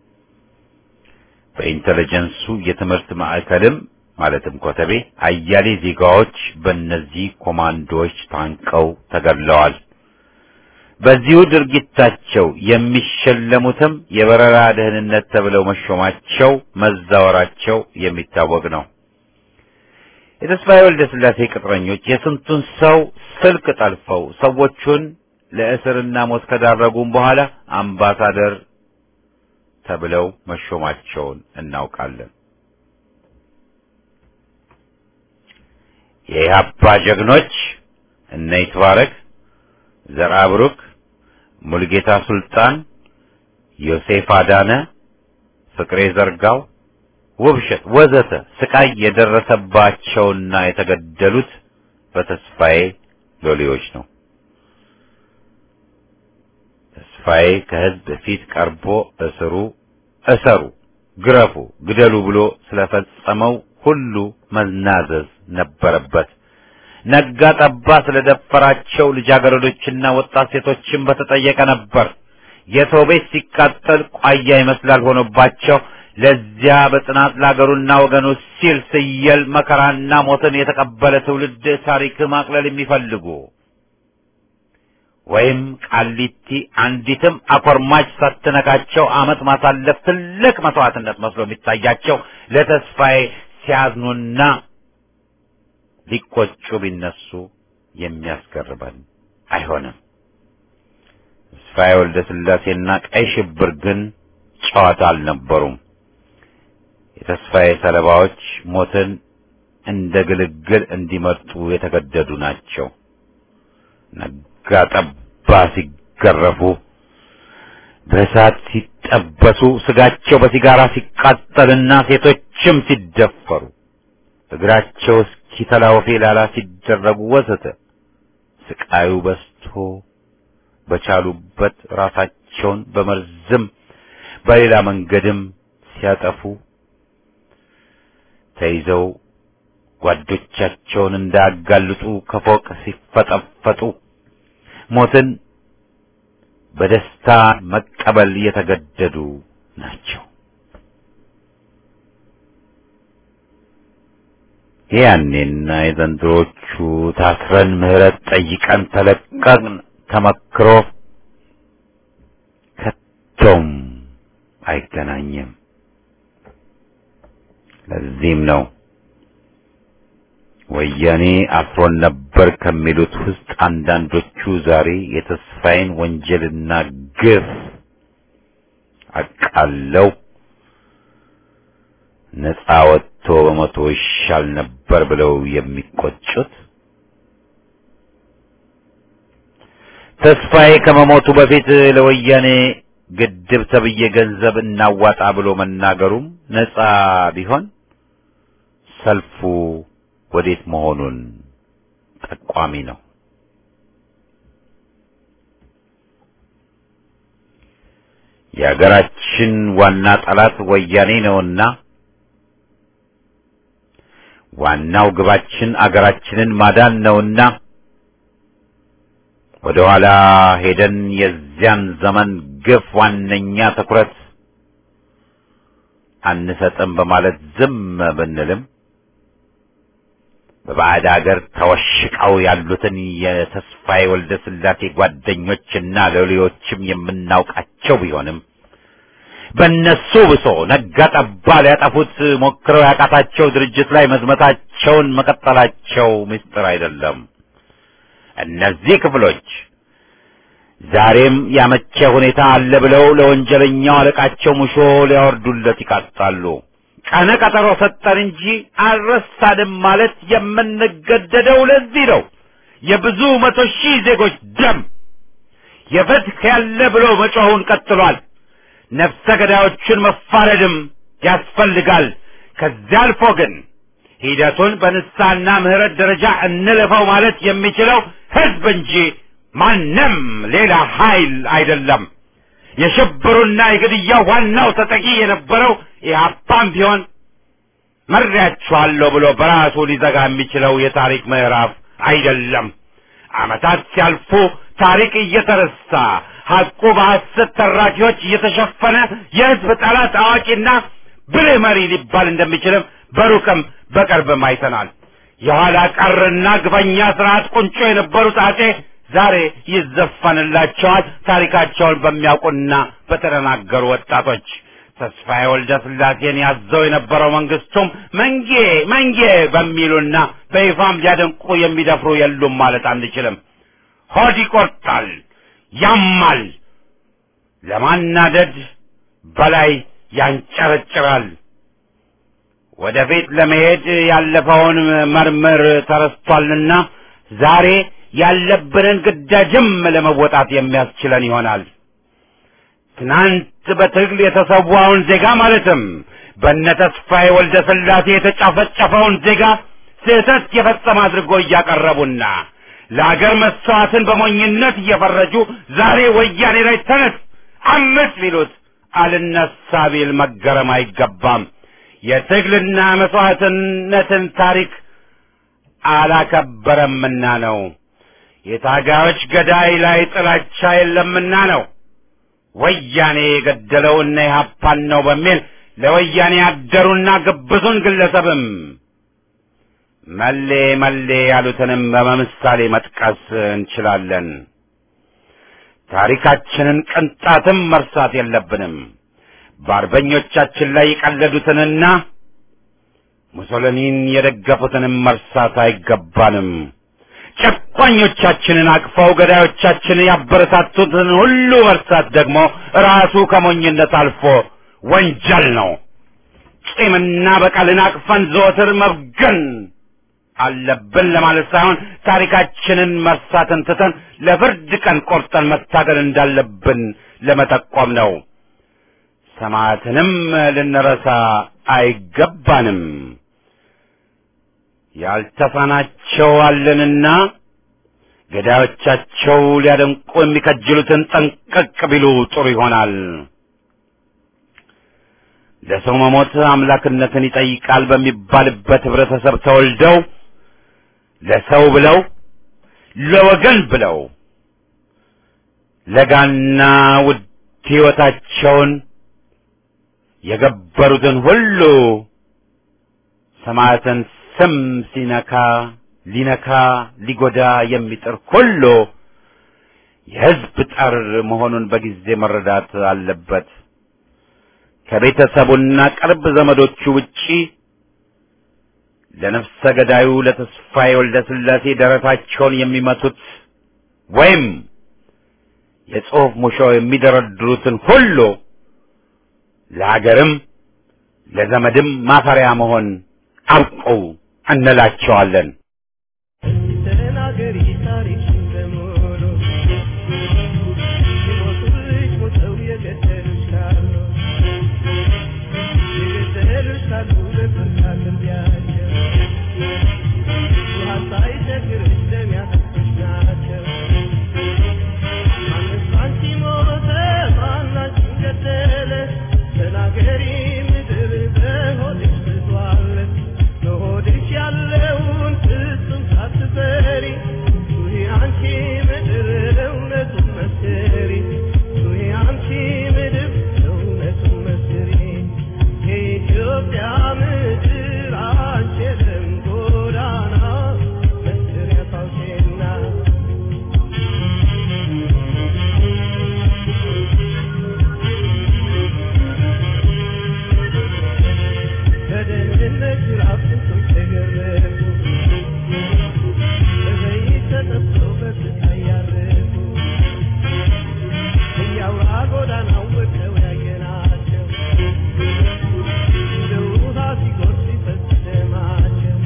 በኢንተለጀንሱ የትምህርት ማዕከልም ማለትም ኮተቤ አያሌ ዜጋዎች በእነዚህ ኮማንዶዎች ታንቀው ተገድለዋል። በዚሁ ድርጊታቸው የሚሸለሙትም የበረራ ደህንነት ተብለው መሾማቸው መዛወራቸው የሚታወቅ ነው። የተስፋዬ ወልደ ስላሴ ቅጥረኞች የስንቱን ሰው ስልክ ጠልፈው ሰዎቹን ለእስርና ሞት ከዳረጉም በኋላ አምባሳደር ተብለው መሾማቸውን እናውቃለን። የኢህአፓ ጀግኖች እነ ይትባረክ፣ ዘርአ ብሩክ፣ ሙልጌታ ሱልጣን፣ ዮሴፍ አዳነ፣ ፍቅሬ ዘርጋው፣ ውብሸት ወዘተ ስቃይ የደረሰባቸውና የተገደሉት በተስፋዬ ሎሌዎች ነው። ተስፋዬ ከህዝብ ፊት ቀርቦ እስሩ እሰሩ፣ ግረፉ፣ ግደሉ ብሎ ስለፈጸመው ሁሉ መናዘዝ ነበረበት። ነጋ ጠባ ስለደፈራቸው ልጃገረዶችና ወጣት ሴቶችን በተጠየቀ ነበር። የሰው ቤት ሲቃጠል ቋያ ይመስላል ሆኖባቸው ለዚያ በጽናት ለአገሩና ወገኑ ሲል ስየል መከራና ሞትን የተቀበለ ትውልድ ታሪክ ማቅለል የሚፈልጉ ወይም ቃሊቲ አንዲትም አኮርማች ሳትነካቸው ዓመት ማሳለፍ ትልቅ መስዋዕትነት መስሎ የሚታያቸው ለተስፋዬ ሲያዝኑና ሊቆጩ ቢነሱ የሚያስገርበን አይሆንም። ተስፋዬ ወልደ ስላሴና ቀይ ሽብር ግን ጨዋታ አልነበሩም። የተስፋዬ ሰለባዎች ሞትን እንደ ግልግል እንዲመርጡ የተገደዱ ናቸው። ነጋ ጠባ ሲገረፉ፣ በእሳት ሲጠበሱ፣ ስጋቸው በሲጋራ ሲቃጠልና ሴቶችም ሲደፈሩ፣ እግራቸው እስኪተላወፌ ላላ ሲደረጉ ወዘተ ስቃዩ በስቶ በቻሉበት ራሳቸውን በመርዝም በሌላ መንገድም ሲያጠፉ ተይዘው ጓዶቻቸውን እንዳያጋልጡ ከፎቅ ሲፈጠፈጡ ሞትን በደስታ መቀበል የተገደዱ ናቸው። ያኔና የዘንድሮቹ ታስረን ምህረት ጠይቀን ተለቀቅን ተመክሮ ከቶም አይገናኝም። ለዚህም ነው ወያኔ አስሮን ነበር ከሚሉት ውስጥ አንዳንዶቹ ዛሬ የተስፋዬን ወንጀልና ግፍ አቃለው ነፃ ወጥቶ በመቶ ይሻል ነበር ብለው የሚቆጩት። ተስፋዬ ከመሞቱ በፊት ለወያኔ ግድብ ተብዬ ገንዘብ እናዋጣ ብሎ መናገሩም ነፃ ቢሆን ሰልፉ ወዴት መሆኑን ጠቋሚ ነው። የሀገራችን ዋና ጠላት ወያኔ ነውና ዋናው ግባችን አገራችንን ማዳን ነውና ወደ ኋላ ሄደን የዚያን ዘመን ግፍ ዋነኛ ትኩረት አንሰጥም በማለት ዝም ብንልም በባዕድ አገር ተወሽቀው ያሉትን የተስፋዬ ወልደ ስላሴ ጓደኞችና ሎሌዎችም የምናውቃቸው ቢሆንም በእነሱ ብሶ ነጋ ጠባ ሊያጠፉት ሞክረው ያቃታቸው ድርጅት ላይ መዝመታቸውን መቀጠላቸው ምስጢር አይደለም። እነዚህ ክፍሎች ዛሬም ያመቸ ሁኔታ አለ ብለው ለወንጀለኛው አለቃቸው ሙሾ ሊያወርዱለት ይቃጣሉ። ቀነ ቀጠሮ ሰጠን እንጂ አልረሳንም ማለት የምንገደደው ለዚህ ነው። የብዙ መቶ ሺህ ዜጎች ደም የፍትህ ያለ ብሎ መጮሁን ቀጥሏል። ነፍሰ ገዳዮችን መፋረድም ያስፈልጋል። ከዚያ አልፎ ግን ሂደቱን በንስሐና ምህረት ደረጃ እንለፈው ማለት የሚችለው ህዝብ እንጂ ማንም ሌላ ኃይል አይደለም። የሽብሩና የግድያው ዋናው ተጠቂ የነበረው ኢህአፓም ቢሆን መሪያችኋለሁ ብሎ በራሱ ሊዘጋ የሚችለው የታሪክ ምዕራፍ አይደለም። ዓመታት ሲያልፉ ታሪክ እየተረሳ ሐቁ በሐሰት ተራኪዎች እየተሸፈነ የህዝብ ጠላት አዋቂና ብልህ መሪ ሊባል እንደሚችልም በሩቅም በቅርብም አይተናል። የኋላ ቀርና ግፈኛ ስርዓት ቁንጮ የነበሩት አጼ ዛሬ ይዘፈንላቸዋል። ታሪካቸውን በሚያውቁና በተደናገሩ ወጣቶች ተስፋዬ ወልደ ስላሴን ያዘው የነበረው መንግስቱም መንጌ መንጌ በሚሉና በይፋም ሊያደንቁ የሚደፍሩ የሉም ማለት አንችልም። ሆድ ይቆርጣል፣ ያማል፣ ለማናደድ በላይ ያንጨረጭራል። ወደፊት ለመሄድ ያለፈውን መርምር ተረስቷልና ዛሬ ያለብንን ግዳጅም ለመወጣት የሚያስችለን ይሆናል። ትናንት በትግል የተሰዋውን ዜጋ ማለትም በነ ተስፋዬ ወልደ ስላሴ የተጨፈጨፈውን ዜጋ ስህተት የፈጸመ አድርጎ እያቀረቡና ለአገር መስዋዕትን በሞኝነት እየፈረጁ ዛሬ ወያኔ ላይ ተነስ አምስት ቢሉት አልነሳ ቢል መገረም አይገባም። የትግልና መስዋዕትነትን ታሪክ አላከበረምና ነው። የታጋዮች ገዳይ ላይ ጥላቻ የለምና ነው። ወያኔ የገደለው እነ ኢህአፓን ነው በሚል ለወያኔ ያደሩና ግብዙን ግለሰብም መሌ መሌ ያሉትንም በምሳሌ መጥቀስ እንችላለን። ታሪካችንን ቅንጣትም መርሳት የለብንም። በአርበኞቻችን ላይ የቀለዱትንና ሙሶሊኒን የደገፉትንም መርሳት አይገባንም። ጨቋኞቻችንን አቅፈው ገዳዮቻችንን ያበረታቱትን ሁሉ መርሳት ደግሞ ራሱ ከሞኝነት አልፎ ወንጀል ነው። ቂምና በቀልን አቅፈን ዘወትር መብገን አለብን ለማለት ሳይሆን ታሪካችንን መርሳትን ትተን ለፍርድ ቀን ቆርጠን መታገል እንዳለብን ለመጠቆም ነው። ሰማዕትንም ልንረሳ አይገባንም። ያልተሳናቸው አለንና ገዳዮቻቸው ሊያደንቁ የሚከጅሉትን ጠንቀቅ ቢሉ ጥሩ ይሆናል። ለሰው መሞት አምላክነትን ይጠይቃል በሚባልበት ህብረተሰብ ተወልደው ለሰው ብለው ለወገን ብለው ለጋና ውድ ሕይወታቸውን የገበሩትን ሁሉ ሰማዕትን ስም ሲነካ ሊነካ ሊጎዳ የሚጥር ሁሉ የሕዝብ ጠር መሆኑን በጊዜ መረዳት አለበት። ከቤተሰቡና ቅርብ ዘመዶቹ ውጪ ለነፍሰ ገዳዩ ለተስፋዬ ወልደ ሥላሴ ደረታቸውን የሚመቱት ወይም የጽሑፍ ሙሾ የሚደረድሩትን ሁሉ ለሀገርም ለዘመድም ማፈሪያ መሆን አብቁ እንላቸዋለን። ተናገሪ ታሪክሽን በሙሉ ሲሞቱልሽ ሞተው የገደሉሽ ካሉ የገደሉሽ ካሉ በፍርድ አቅርቢያቸው ውሃ ሳይቸግርሽ ደም ያፈሱሽ ናቸው። ማንስ አንቺ ሞተ ማን አንቺን ገደለ? ተናገሪ ምድር በሆድሽ ብዟል በሆድሽ ያለውን ፍጹም ሳትፈሪ ጩኺ አንቺ ምድር እውነቱን መስክሪ ጩኺ አንቺ ምድር እውነቱን መስክሪ የኢትዮጵያ ምድር አንቺ የደም ጎዳና መስክሪያ ታውቂና በደህንነት ጅራፍ ስንቶች ተገረፉ፣ በዘይት ተጠብሰው በስቃይ ያረፉ፣ እያውራ ጎዳናው ወድቀው ያየናቸው፣ እንደ ውሃ ሲጎርፍ ሲፈስ ደማቸው።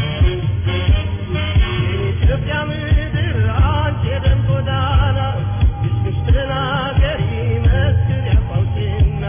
የኢትዮጵያ ምድር አንቺ የደም ጎዳና እስክሽ ተናገሪ መስክር ያፋውጪና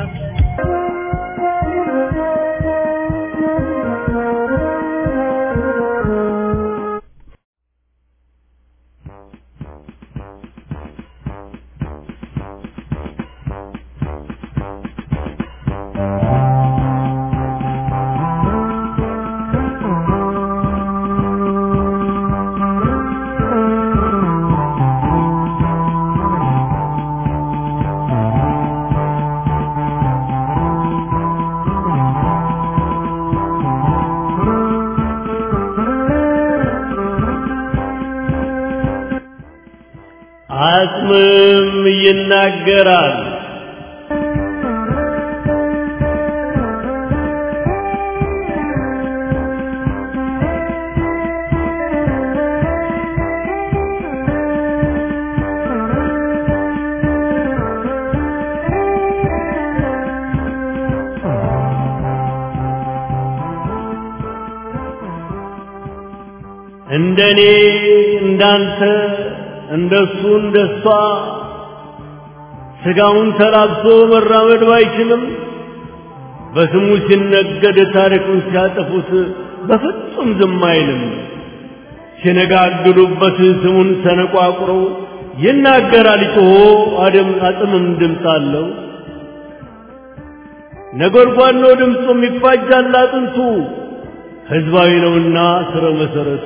አጽምም ይናገራል። እንደኔ እንዳንተ እንደሱ እንደሷ ስጋውን ተላብሶ መራመድ ባይችልም በስሙ ሲነገድ ታሪኩን ሲያጠፉት በፍጹም ዝም አይልም። ሲነጋግሉበት ስሙን ተነቋቁረው ይናገራል ጮሆ አድም አጥምም ድምፅ አለው። ነጎድጓድ ነው ድምፁም ይፋጃል አጥንቱ ሕዝባዊ ነውና ስረ መሰረቱ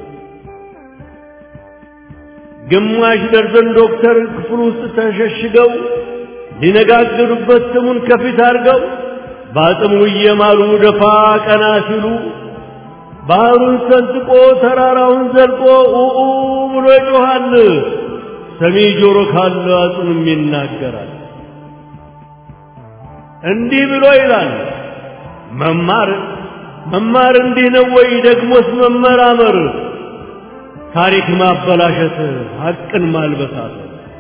ግማሽ ደርዘን ዶክተር ክፍል ውስጥ ተሸሽገው ሊነጋገሩበት ስሙን ከፊት አድርገው በአጽሙ እየማሉ ደፋ ቀና ሲሉ ባህሩን ሰንጥቆ ተራራውን ዘልቆ ኡኡ ብሎ ይጮኻል። ሰሚ ጆሮ ካለ አጽሙም ይናገራል። እንዲህ ብሎ ይላል መማር መማር እንዲህ ነው ወይ? ደግሞስ መመራመር ታሪክ ማበላሸት ሐቅን ማልበሳት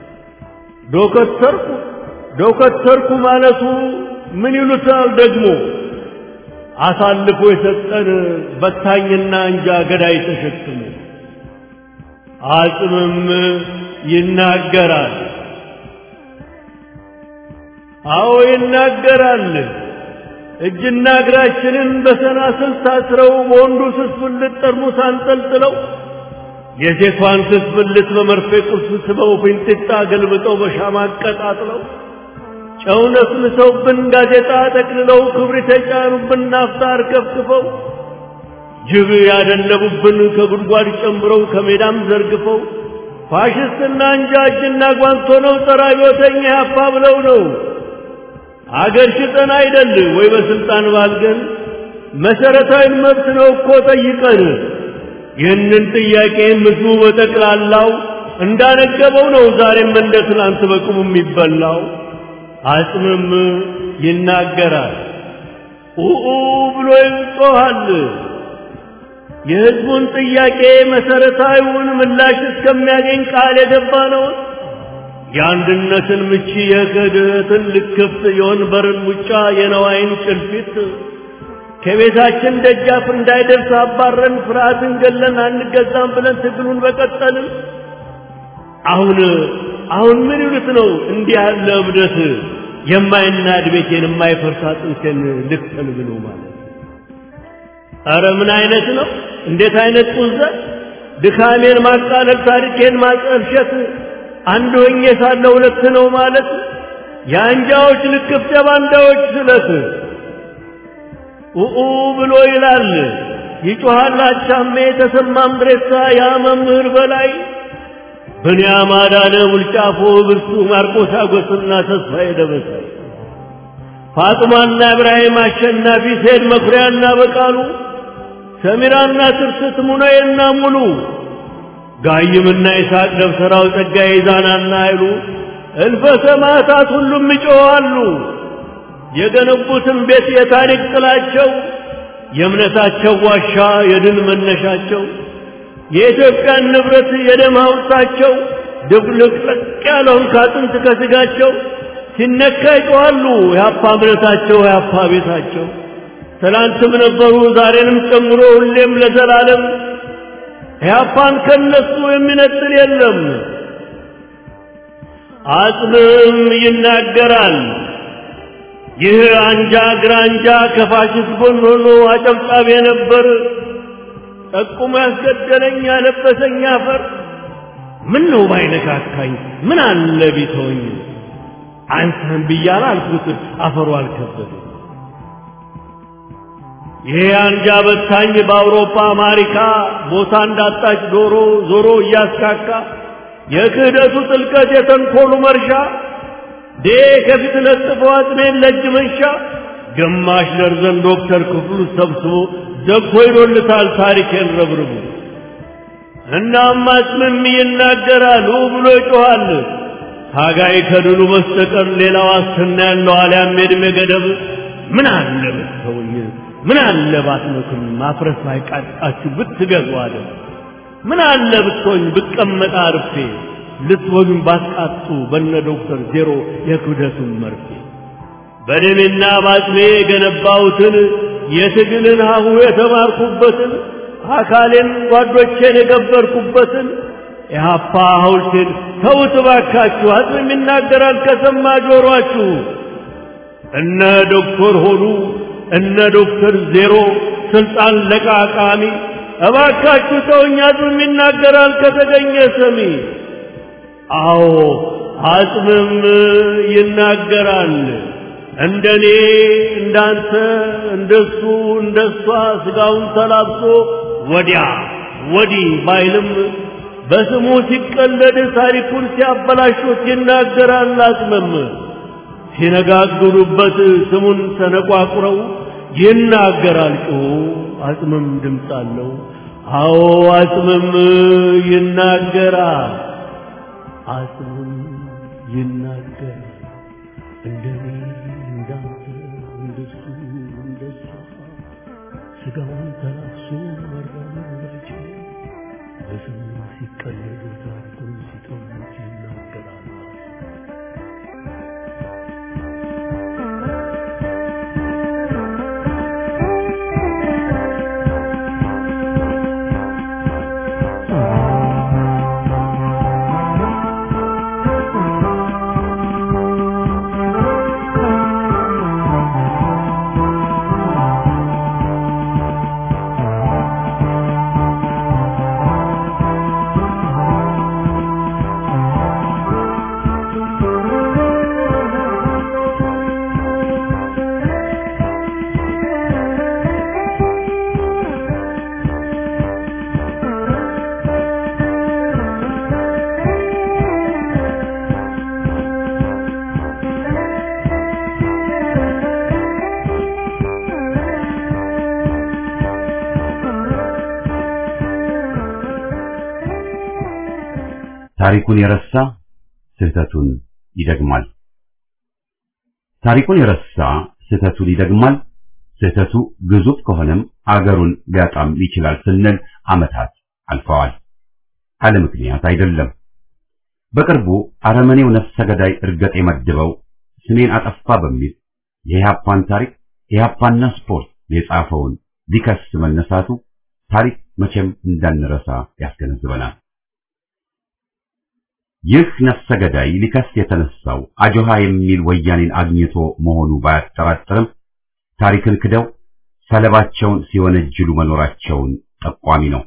ዶከተርኩ ዶከተርኩ ማለቱ ምን ይሉታል ደግሞ አሳልፎ የሰጠን በታኝና እንጃ ገዳይ ተሸክሞ አጽምም ይናገራል። አዎ ይናገራል። እጅና እግራችንን በሰናስል ታስረው በወንዱ ስስብልት ጠርሙስ አንጠልጥለው የሴቷን ስስብልት በመርፌ ቁልፍ ስበው ፊንጢጣ ገልብጠው በሻማ አቀጣጥለው ጨው ነስንሰውብን ጋዜጣ ጠቅልለው ክብሪት የጫኑብን ናፍጣ አርከፍክፈው ጅብ ያደለቡብን ከጉድጓድ ጨምረው ከሜዳም ዘርግፈው ፋሽስትና እንጃ እጅና ጓንቶ ነው ጸረ አብዮተኛ ያፋ ብለው ነው አገር ሽጠን አይደል ወይ በስልጣን ባልገን መሰረታዊ መብት ነው እኮ ጠይቀን ይህንን ጥያቄ ምድሩ በጠቅላላው እንዳነገበው ነው ዛሬም እንደ ትናንት በቅሙ የሚበላው አጽምም ይናገራል ኡኡ ብሎ ይጮኻል የህዝቡን ጥያቄ መሰረታዊውን ምላሽ እስከሚያገኝ ቃል የገባ ነው የአንድነትን ምቺ የክህደትን ልክፍት የወንበርን ሙጫ የነዋይን ጭልፊት ከቤታችን ደጃፍ እንዳይደርስ አባረን ፍርሃትን ገለን አንገዛም ብለን ትግሉን በቀጠልን አሁን አሁን ምን ይሉት ነው እንዲህ ያለ እብደት የማይናድ ቤቴን የማይፈርስ አጥንቴን ልክተል ብሎ ማለት አረ ምን አይነት ነው እንዴት አይነት ቁዘት ድካሜን ማቃለል ታሪኬን ማጠልሸት አንድ ሆኜ ሳለ ሁለት ነው ማለት የአንጃዎች ልክፍት የባንዳዎች ስለት ኡኡ ብሎ ይላል ይጮሃል አቻሜ ተሰማም ድሬሳ ያ መምህር በላይ ብንያም አዳነ ውልጫፎ ብርሱ ማርቆስ አጎስና ተስፋዬ ደበሳይ ፋጥማና እብራሂም አሸናፊ ሴድ መኩሪያና በቃሉ ሰሚራና ትርስት ሙናዬና ሙሉ ጋይምና ይስሐቅ ደብተራው ጸጋዬ ዛናና አይሉ እልፈ ሰማዕታት ሁሉም ይጮኻሉ። የገነቡትን ቤት የታሪክ ጥላቸው የእምነታቸው ዋሻ የድል መነሻቸው የኢትዮጵያን ንብረት የደም ሐውልታቸው ድብልቅልቅ ያለውን ካጥንት ከስጋቸው ሲነካ ይጮኻሉ። የአፓ እምነታቸው የአፓ ቤታቸው ትላንትም ነበሩ ዛሬንም ጨምሮ ሁሌም ለዘላለም ያፓን ከነሱ የሚነጥል የለም። አጽምም ይናገራል። ይህ አንጃ ግራንጃ ከፋሽስት ጎን ሆኖ አጨብጫቢ ነበር። ጠቁሞ ያስገደለኝ ያለበሰኝ አፈር ምን ነው ባይነካካኝ ምን አለ ቢተወኝ አንተን ብያለ አልኩት አፈሩ አልከበደ ይሄ አንጃ በታኝ በአውሮፓ አሜሪካ ቦታ እንዳጣች ዶሮ ዞሮ እያስካካ የክህደቱ ጥልቀት የተንኮሉ መርሻ ዴ ከፊት ለጥፎ አጥሜን ለእጅ መንሻ ግማሽ ደርዘን ዶክተር ክፍሉ ሰብስቦ ዘግቶ ይዶልታል ታሪኬን ረብርቡ እናም አጽምም ይናገራል ብሎ ይጮኻል ታጋይ ከድሉ በስተቀር ሌላ ዋስትና ያለው አልያም የዕድሜ ገደብ ምን አለ ብትተውኝ ምን አለ ባትመክም ማፍረስ ባይቃጣችሁ ብትገዙ አለ ምን አለ ብትሆኝ ብቀመጣ አርፌ ልትወሉኝ ባትቃጡ በነ ዶክተር ዜሮ የክብደቱን መርፌ በደሜና ባጥሜ የገነባሁትን የትግልን ሀሁ የተማርኩበትን አካሌን ጓዶቼን የገበርኩበትን የሀፓ ሐውልቴን ተውት ባካችሁ አጽም ይናገራል ከሰማ ጆሮአችሁ እነ ዶክተር ሆኑ እነ ዶክተር ዜሮ ስልጣን ለቃቃሚ እባካችሁ ተውኝ አጽምም ይናገራል ከተገኘ ሰሚ አዎ አጽምም ይናገራል እንደኔ እንዳንተ እንደሱ እንደሷ ስጋውን ተላብሶ ወዲያ ወዲህ ባይልም በስሙ ሲቀለድ ታሪኩን ሲያበላሹት ይናገራል አጽምም ሲነጋግሩበት ስሙን ተነቋቁረው ይናገራል ጮሁ አጽምም ድምፅ አለው አዎ አጽምም ይናገራል አጽምም ይናገራል እንደኔ እንዳንተ እንደሱ እንደሷ ስጋውን ተላብሶ መራመድ ባይችል በስሙ ሲቀለዱ ታሪኩን ሲተውት ይናገራል ታሪኩን የረሳ ስህተቱን ይደግማል። ታሪኩን የረሳ ስህተቱን ይደግማል። ስህተቱ ግዙፍ ከሆነም አገሩን ሊያጣም ይችላል ስንል ዓመታት አልፈዋል። አለ ምክንያት አይደለም። በቅርቡ አረመኔው ነፍሰ ገዳይ እርገጥ የመድበው ስሜን አጠፋ በሚል የኢህአፓን ታሪክ ኢህአፓና ስፖርት የጻፈውን ሊከስ መነሳቱ ታሪክ መቼም እንዳንረሳ ያስገነዝበናል። ይህ ነፍሰ ገዳይ ሊከስ የተነሳው አጆሃ የሚል ወያኔን አግኝቶ መሆኑ ባያጠራጥርም ታሪክን ክደው ሰለባቸውን ሲወነጅሉ መኖራቸውን ጠቋሚ ነው።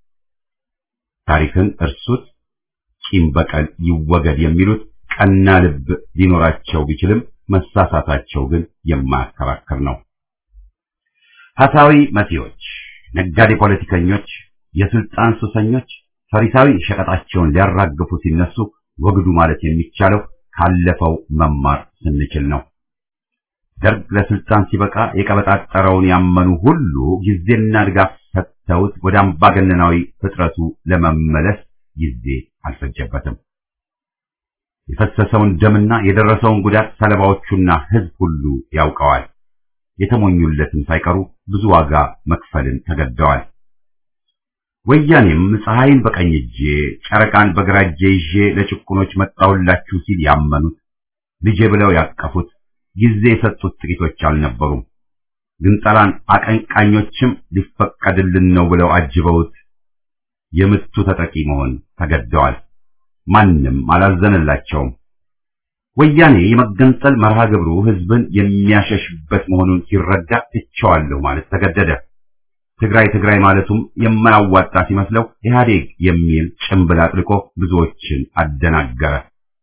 ታሪክን እርሱት፣ ቂም በቀል ይወገድ የሚሉት ቀና ልብ ሊኖራቸው ቢችልም መሳሳታቸው ግን የማያከራክር ነው። ሀሳዊ መሲዎች፣ ነጋዴ ፖለቲከኞች፣ የስልጣን ሱሰኞች ፈሪሳዊ ሸቀጣቸውን ሊያራግፉ ሲነሱ ወግዱ ማለት የሚቻለው ካለፈው መማር ስንችል ነው። ደርግ ለስልጣን ሲበቃ የቀበጣጠረውን ያመኑ ሁሉ ጊዜና ድጋፍ ሰጥተውት ወደ አምባገነናዊ ፍጥረቱ ለመመለስ ጊዜ አልፈጀበትም። የፈሰሰውን ደምና የደረሰውን ጉዳት ሰለባዎቹና ሕዝብ ሁሉ ያውቀዋል። የተሞኙለትን ሳይቀሩ ብዙ ዋጋ መክፈልን ተገደዋል። ወያኔም ፀሐይን በቀኝ እጄ ጨረቃን በግራ እጄ ይዤ ለጭቁኖች መጣሁላችሁ ሲል ያመኑት ልጄ ብለው ያቀፉት ጊዜ የሰጡት ጥቂቶች አልነበሩም። ግንጠላን አቀንቃኞችም ሊፈቀድልን ነው ብለው አጅበውት የምቱ ተጠቂ መሆን ተገደዋል። ማንም አላዘነላቸውም። ወያኔ የመገንጠል መርሃ ግብሩ ህዝብን የሚያሸሽበት መሆኑን ሲረዳ እቸዋለሁ ማለት ተገደደ። ትግራይ ትግራይ ማለቱም የማያዋጣ ሲመስለው ኢህአዴግ የሚል ጭምብል አጥልቆ ብዙዎችን አደናገረ።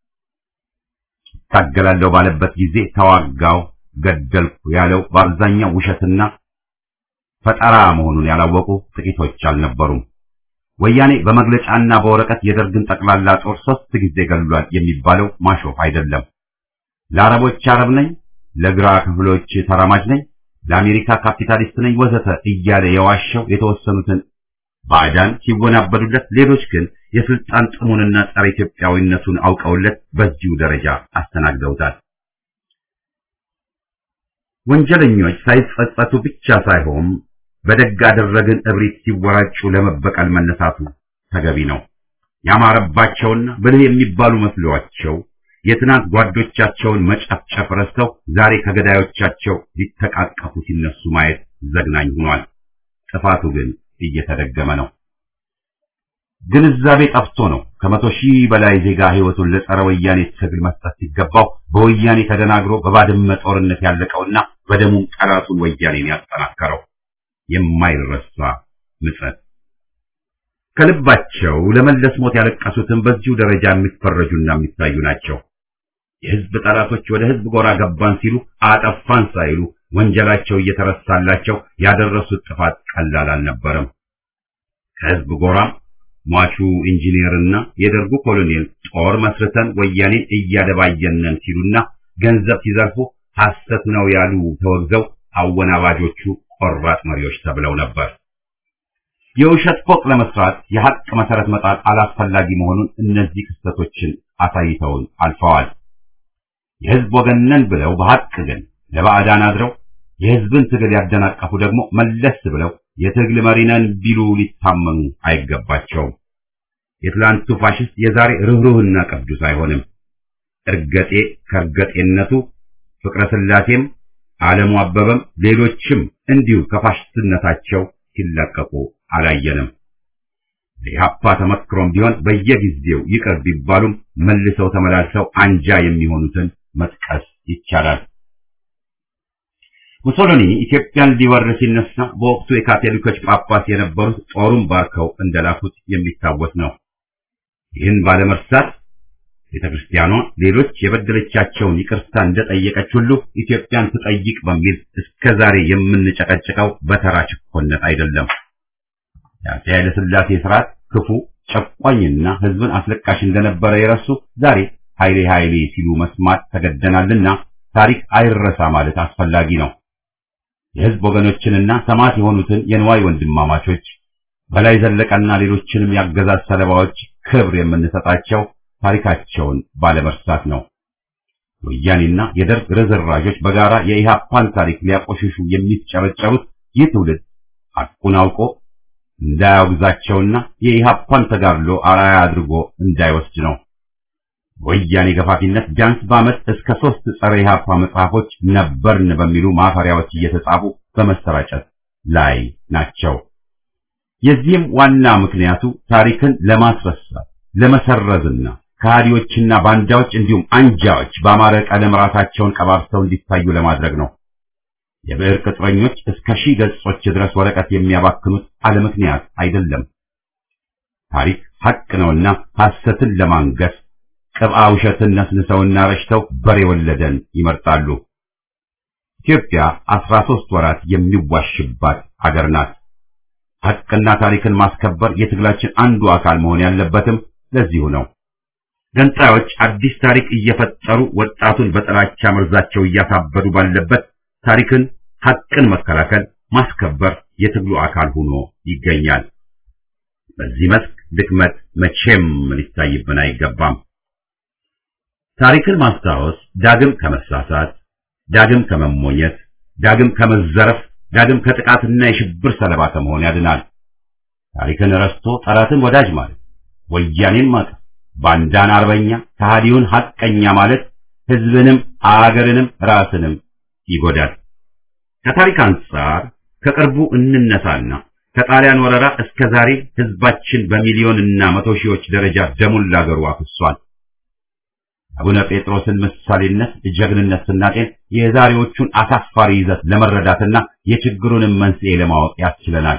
ታገላለሁ ባለበት ጊዜ ተዋጋው፣ ገደልኩ ያለው በአብዛኛው ውሸትና ፈጠራ መሆኑን ያላወቁ ጥቂቶች አልነበሩም። ወያኔ በመግለጫና በወረቀት የደርግን ጠቅላላ ጦር ሶስት ጊዜ ገድሏል የሚባለው ማሾፍ አይደለም። ለአረቦች አረብ ነኝ፣ ለግራ ክፍሎች ተራማጅ ነኝ፣ ለአሜሪካ ካፒታሊስት ነኝ ወዘተ እያለ የዋሸው የተወሰኑትን ባዕዳን ሲወናበዱለት፣ ሌሎች ግን የስልጣን ጥሙንና ጸረ ኢትዮጵያዊነቱን አውቀውለት በዚሁ ደረጃ አስተናግደውታል። ወንጀለኞች ሳይጸጸቱ ብቻ ሳይሆን በደግ አደረግን እብሪት ሲወራጩ ለመበቀል መነሳቱ ተገቢ ነው። ያማረባቸውና ብልህ የሚባሉ መስሏቸው የትናንት ጓዶቻቸውን መጨፍጨፍ ረስተው ዛሬ ከገዳዮቻቸው ሊተቃቀፉ ሲነሱ ማየት ዘግናኝ ሆኗል። ጥፋቱ ግን እየተደገመ ነው። ግንዛቤ ጠፍቶ ነው ከመቶ ሺህ በላይ ዜጋ ሕይወቱን ለጸረ ወያኔ ትግል መስጠት ሲገባው በወያኔ ተደናግሮ በባድመ ጦርነት ያለቀውና በደሙም ጠላቱን ወያኔን ያጠናከረው የማይረሳ ምጸት። ከልባቸው ለመለስ ሞት ያለቀሱትን በዚሁ ደረጃ የሚፈረጁና የሚታዩ ናቸው። የሕዝብ ጠላቶች ወደ ሕዝብ ጎራ ገባን ሲሉ አጠፋን ሳይሉ ወንጀላቸው እየተረሳላቸው ያደረሱት ጥፋት ቀላል አልነበረም። ከሕዝብ ጎራም ሟቹ ኢንጂነርና የደርጉ ኮሎኔል ጦር መስርተን ወያኔን እያደባየነን ሲሉና ገንዘብ ሲዘርፉ ሐሰት ነው ያሉ ተወግዘው አወናባጆቹ ቆራጥ መሪዎች ተብለው ነበር። የውሸት ፎቅ ለመስራት የሐቅ መሰረት መጣል አላስፈላጊ መሆኑን እነዚህ ክስተቶችን አሳይተውን አልፈዋል። የሕዝብ ወገን ነን ብለው በሐቅ ግን ለባዕዳን አድረው የሕዝብን ትግል ያደናቀፉ ደግሞ መለስ ብለው የትግል መሪ ነን ቢሉ ሊታመኑ አይገባቸውም። የትላንቱ ፋሽስት የዛሬ ርኅሩህና ቅዱስ አይሆንም። እርገጤ ከእርገጤነቱ ፍቅረ ሥላሴም ዓለሙ አበበም ሌሎችም እንዲሁ ከፋሽስትነታቸው ሲላቀቁ አላየንም። የኢህአፓ ተመክሮም ቢሆን በየጊዜው ይቅር ቢባሉም መልሰው ተመላልሰው አንጃ የሚሆኑትን መጥቀስ ይቻላል። ሙሶሎኒ ኢትዮጵያን ሊወር ሲነሳ በወቅቱ የካቶሊኮች ጳጳስ የነበሩት ጦሩን ባርከው እንደላኩት የሚታወስ ነው። ይህን ባለመርሳት ቤተ ክርስቲያኗ ሌሎች የበደለቻቸውን ይቅርታ እንደጠየቀች ሁሉ ኢትዮጵያን ትጠይቅ በሚል እስከ ዛሬ የምንጨቀጭቀው በተራ ችኮነት አይደለም። የአፄ ኃይለ ሥላሴ ስርዓት ክፉ ጨቋኝና ሕዝብን አስለቃሽ እንደነበረ የረሱ ዛሬ ኃይሌ ኃይሌ ሲሉ መስማት ተገደናልና ታሪክ አይረሳ ማለት አስፈላጊ ነው። የሕዝብ ወገኖችንና ሰማዕት የሆኑትን የንዋይ ወንድማማቾች በላይ ዘለቀና ሌሎችንም ያገዛዝ ሰለባዎች ክብር የምንሰጣቸው ታሪካቸውን ባለመርሳት ነው። ወያኔና የደርግ ርዝራዦች በጋራ የኢህአፓን ታሪክ ሊያቆሽሹ የሚጨረጨሩት ይህ ትውልድ ሐቁን አውቆ እንዳያወግዛቸውና የኢህአፓን ተጋድሎ አርአያ አድርጎ እንዳይወስድ ነው። ወያኔ ገፋፊነት ቢያንስ በዓመት እስከ ሦስት ጸረ ኢህአፓ መጽሐፎች ነበርን በሚሉ ማፈሪያዎች እየተጻፉ በመሰራጨት ላይ ናቸው። የዚህም ዋና ምክንያቱ ታሪክን ለማስረሳት ለመሰረዝና ከሃዲዎችና ባንዳዎች እንዲሁም አንጃዎች በአማረ ቀለም ራሳቸውን ቀባብተው እንዲታዩ ለማድረግ ነው። የብዕር ቅጥረኞች እስከ ሺህ ገጾች ድረስ ወረቀት የሚያባክኑት አለ ምክንያት አይደለም። ታሪክ ሐቅ ነውና ሐሰትን ለማንገስ ቅብአ ውሸትን ነስንሰውና ረሽተው በሬ ወለደን ይመርጣሉ። ኢትዮጵያ አስራ ሦስት ወራት የሚዋሽባት አገር ናት። ሐቅና ታሪክን ማስከበር የትግላችን አንዱ አካል መሆን ያለበትም ለዚሁ ነው። ገንጣዮች አዲስ ታሪክ እየፈጠሩ ወጣቱን በጥላቻ መርዛቸው እያሳበዱ ባለበት ታሪክን፣ ሐቅን መከላከል፣ ማስከበር የትግሉ አካል ሆኖ ይገኛል። በዚህ መስክ ድክመት መቼም ሊታይብን አይገባም። ታሪክን ማስታወስ ዳግም ከመሳሳት፣ ዳግም ከመሞኘት፣ ዳግም ከመዘረፍ፣ ዳግም ከጥቃትና የሽብር ሰለባ ከመሆን ያድናል። ታሪክን ረስቶ ጠላትን ወዳጅ ማለት ወያኔን ማቀፍ፣ ባንዳን አርበኛ፣ ከሃዲውን ሐቀኛ ማለት ሕዝብንም አገርንም ራስንም ይጎዳል። ከታሪክ አንጻር ከቅርቡ እንነሳና ከጣሊያን ወረራ እስከ ዛሬ ሕዝባችን በሚሊዮንና መቶ ሺዎች ደረጃ ደሙን ላገሩ አፍሷል። አቡነ ጴጥሮስን ምሳሌነት፣ ጀግንነት ስናጤን የዛሬዎቹን አሳፋሪ ይዘት ለመረዳትና የችግሩንም መንስኤ ለማወቅ ያስችለናል።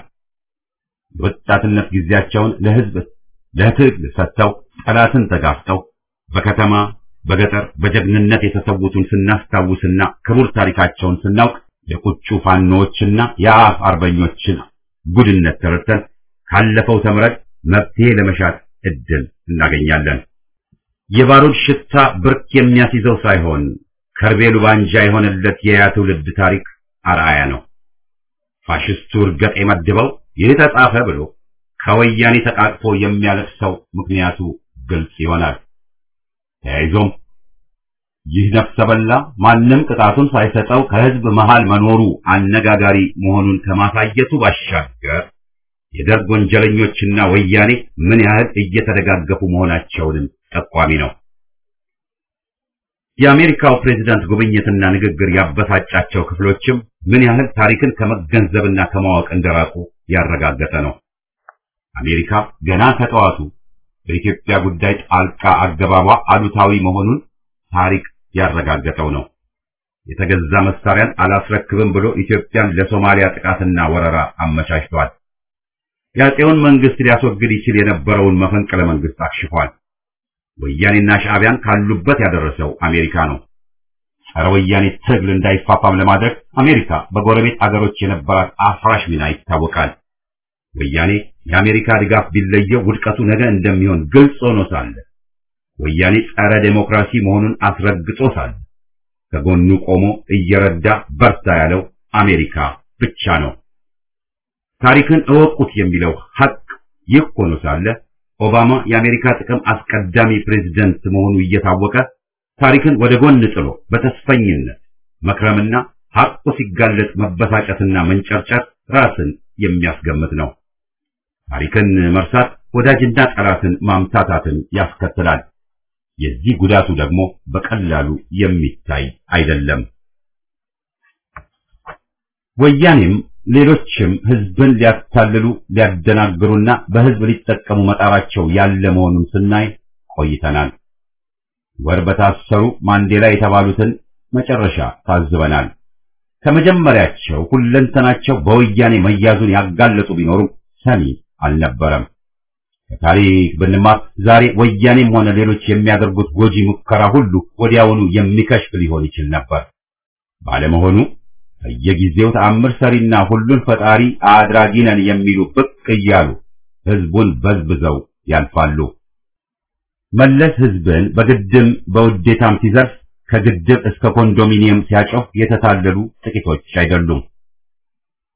የወጣትነት ጊዜያቸውን ለሕዝብ ለትግል ሰጥተው ጠላትን ተጋፍጠው በከተማ በገጠር በጀግንነት የተሰዉትን ስናስታውስና ክቡር ታሪካቸውን ስናውቅ የቁጩ ፋኖዎችና የአፍ አርበኞችን ጉድነት ተረድተን ካለፈው ተምረን መፍትሄ ለመሻት እድል እናገኛለን። የባሩድ ሽታ ብርክ የሚያስይዘው ሳይሆን ከርቤሉ ባንጃ የሆነለት የያ ትውልድ ታሪክ አርአያ ነው። ፋሽስቱ እርገጥ የመድበው ይህ ተጻፈ ብሎ ከወያኔ ተቃቅፎ የሚያለቅሰው ምክንያቱ ግልጽ ይሆናል። ተያይዞም ይህ ነፍሰ በላ ማንም ቅጣቱን ሳይሰጠው ከህዝብ መሃል መኖሩ አነጋጋሪ መሆኑን ከማሳየቱ ባሻገር የደርግ ወንጀለኞችና ወያኔ ምን ያህል እየተደጋገፉ መሆናቸውንም ጠቋሚ ነው። የአሜሪካው ፕሬዝዳንት ጉብኝትና ንግግር ያበሳጫቸው ክፍሎችም ምን ያህል ታሪክን ከመገንዘብና ከማወቅ እንደራቁ ያረጋገጠ ነው። አሜሪካ ገና ከጠዋቱ በኢትዮጵያ ጉዳይ ጣልቃ አገባቧ አሉታዊ መሆኑን ታሪክ ያረጋገጠው ነው። የተገዛ መሳሪያን አላስረክብም ብሎ ኢትዮጵያን ለሶማሊያ ጥቃትና ወረራ አመቻችቷል። የአፄውን መንግስት ሊያስወግድ ይችል የነበረውን መፈንቅለ መንግስት አክሽፏል። ወያኔና ሻዕቢያን ካሉበት ያደረሰው አሜሪካ ነው። ጸረ ወያኔ ትግል እንዳይፋፋም ለማድረግ አሜሪካ በጎረቤት አገሮች የነበራት አፍራሽ ሚና ይታወቃል። ወያኔ የአሜሪካ ድጋፍ ቢለየው ውድቀቱ ነገ እንደሚሆን ግልጽ ሆኖ ሳለ ወያኔ ጸረ ዴሞክራሲ መሆኑን አስረግጦ ሳለ ከጎኑ ቆሞ እየረዳ በርታ ያለው አሜሪካ ብቻ ነው። ታሪክን እወቁት የሚለው ሐቅ ይህ ሆኖ ሳለ ኦባማ የአሜሪካ ጥቅም አስቀዳሚ ፕሬዝደንት መሆኑ እየታወቀ ታሪክን ወደ ጎን ጥሎ በተስፈኝነት መክረምና ሐቁ ሲጋለጥ መበሳጨትና መንጨርጨር ራስን የሚያስገምት ነው። ታሪክን መርሳት ወዳጅና ጠላትን ማምታታትን ያስከትላል። የዚህ ጉዳቱ ደግሞ በቀላሉ የሚታይ አይደለም። ወያኔም ሌሎችም ህዝብን ሊያታልሉ ሊያደናግሩና በህዝብ ሊጠቀሙ መጣራቸው ያለ መሆኑን ስናይ ቆይተናል። ወር በታሰሩ ማንዴላ የተባሉትን መጨረሻ ታዝበናል። ከመጀመሪያቸው ሁለንተናቸው በወያኔ መያዙን ያጋለጡ ቢኖሩም ሰሚ አልነበረም። ከታሪክ ብንማር ዛሬ ወያኔም ሆነ ሌሎች የሚያደርጉት ጎጂ ሙከራ ሁሉ ወዲያውኑ የሚከሽፍ ሊሆን ይችል ነበር። ባለመሆኑ በየጊዜው ተአምር ሰሪና ሁሉን ፈጣሪ አድራጊ ነን የሚሉ ብቅ እያሉ ህዝቡን በዝብዘው ያልፋሉ። መለስ ህዝብን በግድም በውዴታም ሲዘርፍ ከግድብ እስከ ኮንዶሚኒየም ሲያጮህ የተታለሉ ጥቂቶች አይደሉም።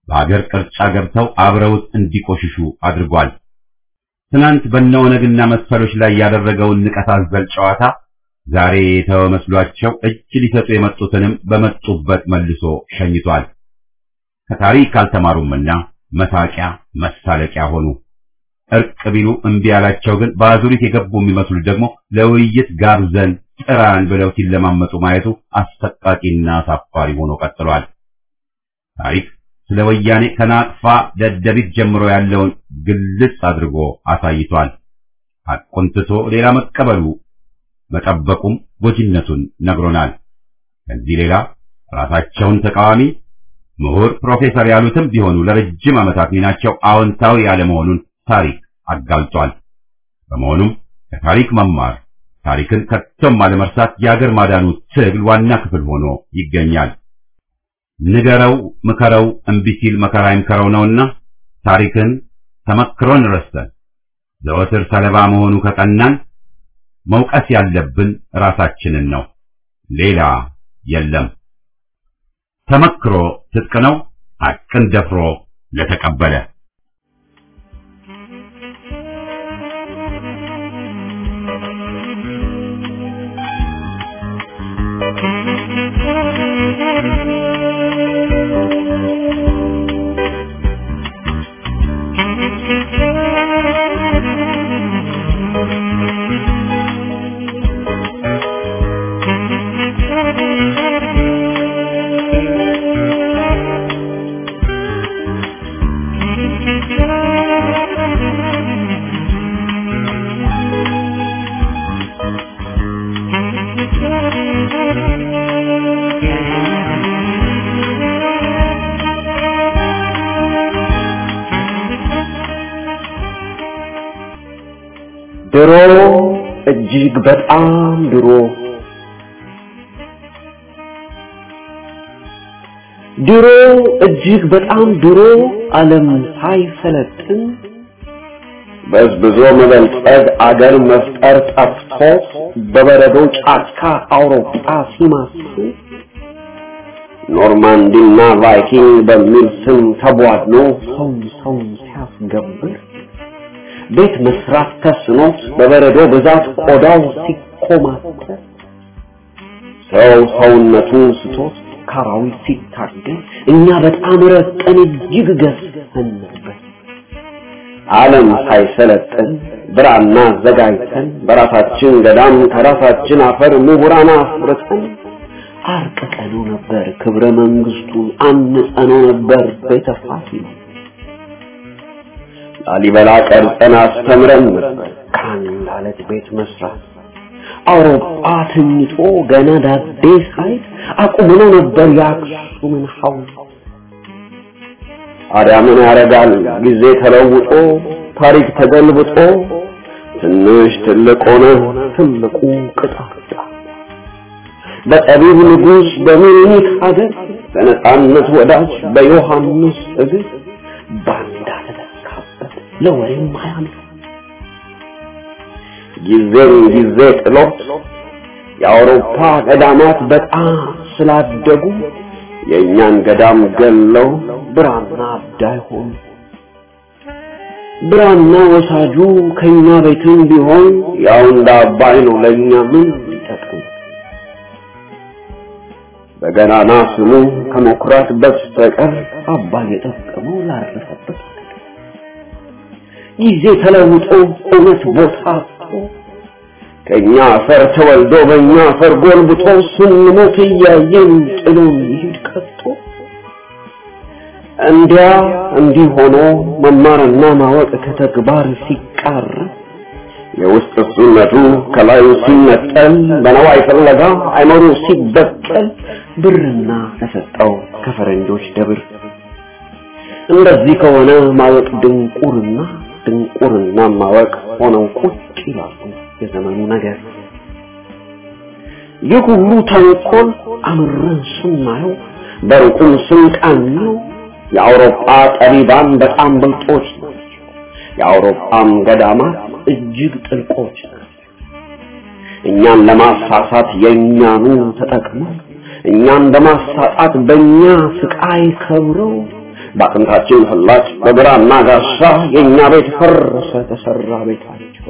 በአገር ቅርጫ ገብተው አብረውት እንዲቆሽሹ አድርጓል። ትናንት በነወነግና መሰሎች ላይ ያደረገውን ንቀት አዘል ጨዋታ ዛሬ የተወ መስሏቸው እጅ ሊሰጡ የመጡትንም በመጡበት መልሶ ሸኝቷል። ከታሪክ አልተማሩምና መሳቂያ መሳለቂያ ሆኑ። እርቅ ቢሉ እምቢ ያላቸው ግን በአዙሪት የገቡ የሚመስሉ ደግሞ ለውይይት ጋብዘን ጥራን ብለው ሲለማመጡ ማየቱ አሰቃቂና አሳፋሪ ሆኖ ቀጥሏል። ታሪክ ስለ ወያኔ ከናቅፋ ደደቢት ጀምሮ ያለውን ግልጽ አድርጎ አሳይቷል። ሐቁን ትቶ ሌላ መቀበሉ መጠበቁም ጎጂነቱን ነግሮናል። ከዚህ ሌላ ራሳቸውን ተቃዋሚ ምሁር ፕሮፌሰር ያሉትም ቢሆኑ ለረጅም ዓመታት ሚናቸው አዎንታዊ ያለመሆኑን ታሪክ አጋልጧል። በመሆኑም ከታሪክ መማር ታሪክን ከቶም አለመርሳት የአገር ማዳኑ ትግል ዋና ክፍል ሆኖ ይገኛል። ንገረው፣ ምከረው፣ እምቢ ሲል መከራ ይምከረው ነውና ታሪክን ተመክሮን ረስተን ዘወትር ሰለባ መሆኑ ከቀናን መውቀስ ያለብን ራሳችንን ነው፣ ሌላ የለም። ተመክሮ ትጥቅ ነው፣ ሐቅን ደፍሮ ለተቀበለ ድሮ እጅግ በጣም ድሮ ድሮ እጅግ በጣም ድሮ ዓለም ሳይሰለጥን በዝብዞ መበልጸግ አገር መፍጠር ጠፍቶት በበረዶ ጫካ አውሮፓ ሲማስል ኖርማንዲና ቫይኪንግ በሚል ስም ተቧድኖ ሰው ሰው ሲያስገብር ቤት መስራት ተስኖት በበረዶ ብዛት ቆዳው ሲኮማተር ሰው ሰውነቱን ስቶት ካራዊት ሲታገል እኛ በጣም ረቀን እጅግ ገዝተን ነበር። ዓለም ሳይሰለጥን ብራና አዘጋጅተን በራሳችን ገዳም ከራሳችን አፈር ምሁራን አፍርተን አርቅቀነው ነበር ክብረ መንግስቱን አንጸነው ነበር ቤተ ፋሲል ላሊበላ ቀርጸን አስተምረን ነበር ከአንድ አለት ቤት መስራት አውሮፓ ተኝቶ ገና ዳዴ ሳይት አቁመነው ነበር የአክሱምን ሐውልት ታዲያ ምን ያደርጋል ጊዜ ተለውጦ ታሪክ ተገልብጦ ትንሽ ትልቅ ሆነ ትልቁ ቅጣጫ በጠቢብ ንጉሥ በሚኒክ ሀገር በነጻነት ወዳጅ በዮሐንስ እግር ባንዳ ተተካበት ለወሬም አያምር ጊዜም ጊዜ ጥሎት የአውሮፓ ገዳማት በጣም ስላደጉ የእኛን ገዳም ገለው ብራና አዳይ ሆኑ። ብራና ወሳጁ ከኛ ቤትም ቢሆን ያው እንደ አባይ ነው ለእኛ ምን ይጠቅም? በገናና ስሙ ከመኩራት በስተቀር አባይ የጠቀመው ላረፈበት ጊዜ ተለውጦ እውነት ቦታ አጥቶ ከኛ አፈር ተወልዶ በእኛ አፈር ጎልብቶ ስንሞት እያየን ጥሎን ይሄድ ቀጥቶ እንዲያ እንዲህ ሆኖ መማርና ማወቅ ከተግባር ሲቃር የውስጥ እሱነቱ ከላዩ ሲነጠል በነዋይ ፍለጋ አይመሩ ሲበቀል ብርና ተሰጠው ከፈረንጆች ደብር እንደዚህ ከሆነ ማወቅ ድንቁርና ድንቁርና ማወቅ ሆነው ቁጭ ይላሉ የዘመኑ ነገር ይህ ሁሉ ተንኮል አምረን ስናየው በሩቁም ስንቃኘው የአውሮፓ ጠቢባን በጣም ብልጦች ናቸው። የአውሮፓም ገዳማት እጅግ ጥልቆች ናቸው። እኛን ለማሳሳት የእኛኑ ተጠቅመው እኛን በማሳጣት በእኛ ስቃይ ከብረው በአጥንታችን ፍላጭ በብራና ጋሻ የእኛ ቤት ፈረሰ ተሰራ ቤታቸው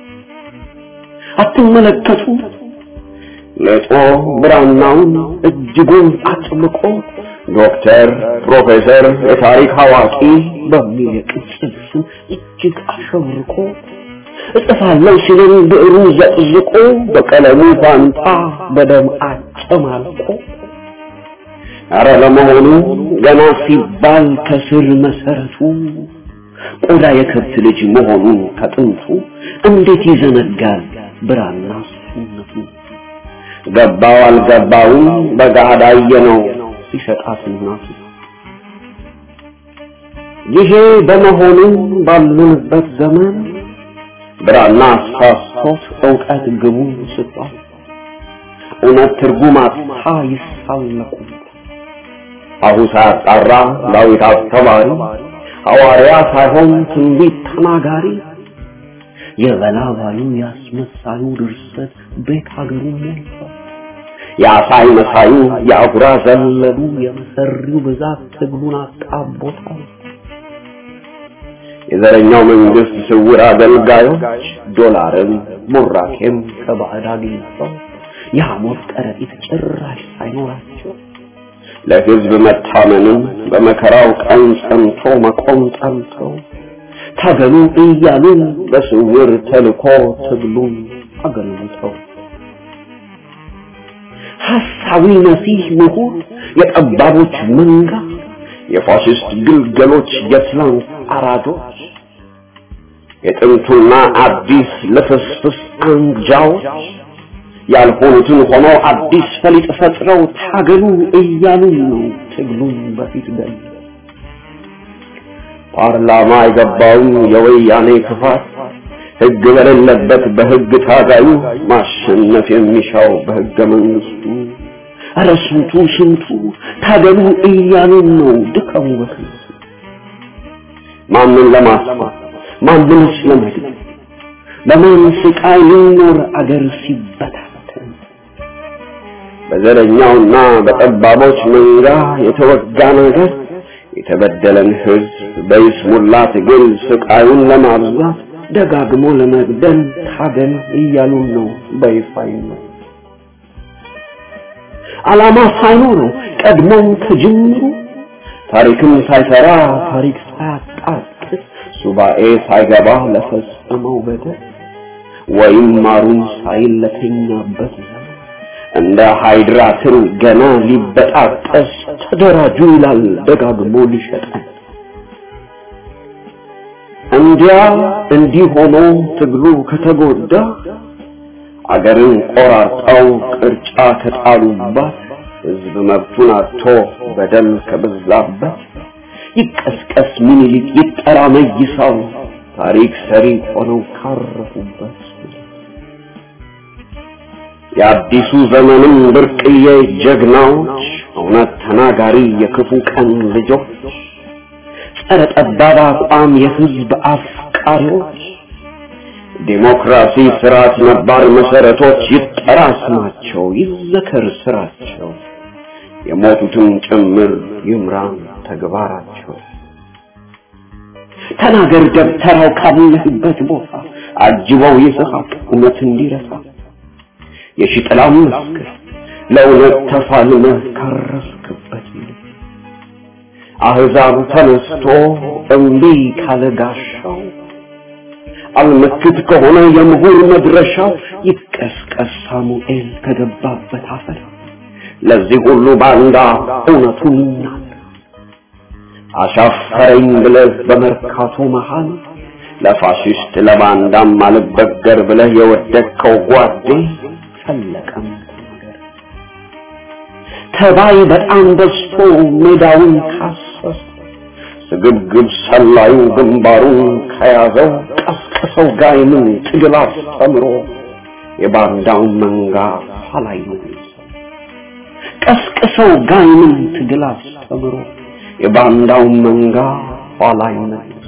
አትመለከቱ ሌጦ ብራናውን እጅጉን አጥብቆ ዶክተር ፕሮፌሰር የታሪክ አዋቂ በሚል የቅጽል ስም እጅግ አሸብርቆ እጽፋለሁ ሲልን ብዕሩ ዘቅዝቆ በቀለሙ ፋንታ በደም አጨማልቆ አረ ለመሆኑ ገና ሲባል ከስር መሰረቱ ቆዳ የከብት ልጅ መሆኑን ከጥንቱ እንዴት ይዘነጋል ብራና ስነቱ ገባው አልገባውም በገሃድ አየነው ሲሸጣት እናቱ ይሄ በመሆኑ ባሉንበት ዘመን ብራና አሳስቶት እውቀት ግቡ ስቷል እውነት ትርጉም አጥታ ይሳለቁ አሁ ሳያጣራ ዳዊት አስተማሪ ሐዋርያ ሳይሆን ትንቢት ተናጋሪ የበላባዩ ያስመሳዩ ድርሰት ቤት ሀገሩ ሞልቷል። የአሳይ መሳዩ የአጉራ ዘለሉ የመሰሪው ብዛት ትግሉን አጣቦታል። የዘረኛው መንግስት ስውር አገልጋዮች ዶላርም ቡራኬም ከባዕድ አግኝተው የሐሞት ከረጢት ጭራሽ ሳይኖራቸው ለህዝብ መታመንም በመከራው ቀን ጸንቶ መቆም ጠልተው ታገሉ እያሉ በስውር ተልኮ ትግሉን አገልግተው ሐሳዊ መሲህ ምሁር የጠባቦች መንጋ የፋሽስት ግልገሎች የትላንት አራዶች የጥንቱና አዲስ ልፍስፍስ አንጃዎች ያልሆኑትን ሆኖ አዲስ ፈሊጥ ፈጥረው ታገሉ እያሉ ነው ትግሉን በፊት ገል ፓርላማ የገባውን የወያኔ ክፋት ህግ በሌለበት በህግ ታጋዩ ማሸነፍ የሚሻው በህገ መንግስቱ ኧረ ስንቱ ስንቱ ታገሉ እያሉን ነው ድካሙ በከንቱ ማንን ለማስፋት ማንንስ ለመግደል በማን ስቃይ ሊኖር አገር ሲበታተን በዘረኛውና በጠባቦች መንጋ የተወጋ ነገር የተበደለን ህዝብ በይስሙላ ትግል ስቃዩን ለማብዛት ደጋግሞ ለመግደል ታገል እያሉን ነው በይፋ ነው ዓላማ ሳይኖረው ቀድሞም ከጅምሩ ታሪክም ሳይሰራ ታሪክ ሳያጣቅስ ሱባኤ ሳይገባ ለፈጸመው በደል ወይም ማሩን ሳይል ለተኛበት እንደ ሃይድራ ትል ገና ሊበጣጠስ ተደራጁ ይላል ደጋግሞ ሊሸጠን እንዲያ እንዲህ ሆኖ ትግሉ ከተጎዳ አገርን ቆራርጠው ቅርጫ ከጣሉባት ህዝብ መብቱን አጥቶ በደል ከበዛበት ይቀስቀስ ምኒልክ ይጠራ መይሳው ታሪክ ሰሪ ሆነው ካረፉበት የአዲሱ ዘመንም ብርቅዬ ጀግናዎች እውነት ተናጋሪ የክፉ ቀን ልጆች ጸረ ጠባብ አቋም የህዝብ አፍቃሪዎች ዲሞክራሲ ስርዓት ነባር መሰረቶች ይጠራ ስማቸው ይዘከር ስራቸው የሞቱትን ጭምር ይምራን ተግባራቸው ተናገር ደብተራው ካለህበት ቦታ አጅበው ይስሐቅ እውነት እንዲረሳ የሽጥላም መስክር ለእውነት ተፋልመህ ካረፍክበት አህዛብ ተነስቶ እምቢ ካለ ጋሻው አልመክት ከሆነ የምሁር መድረሻው ይቀስቀስ ሳሙኤል ከገባበት አፈር ለዚህ ሁሉ ባንዳ እውነቱን ይናገር አሻፈረኝ ብለህ በመርካቶ መሃል ለፋሽስት ለባንዳም አልበገር ብለህ የወደቅከው ጓዴ ፈለቀም ነገር ተባይ በጣም በዝቶ ሜዳውን ካሰሰ ስግብግብ ሰላዩ ግንባሩን ከያዘው ቀስቅሰው ጋይምን ትግል አስተምሮ የባንዳውን መንጋ ኋላይ ነው ቀስቅሰው ጋይምን ትግል አስተምሮ የባንዳውን መንጋ ኋላይ ነው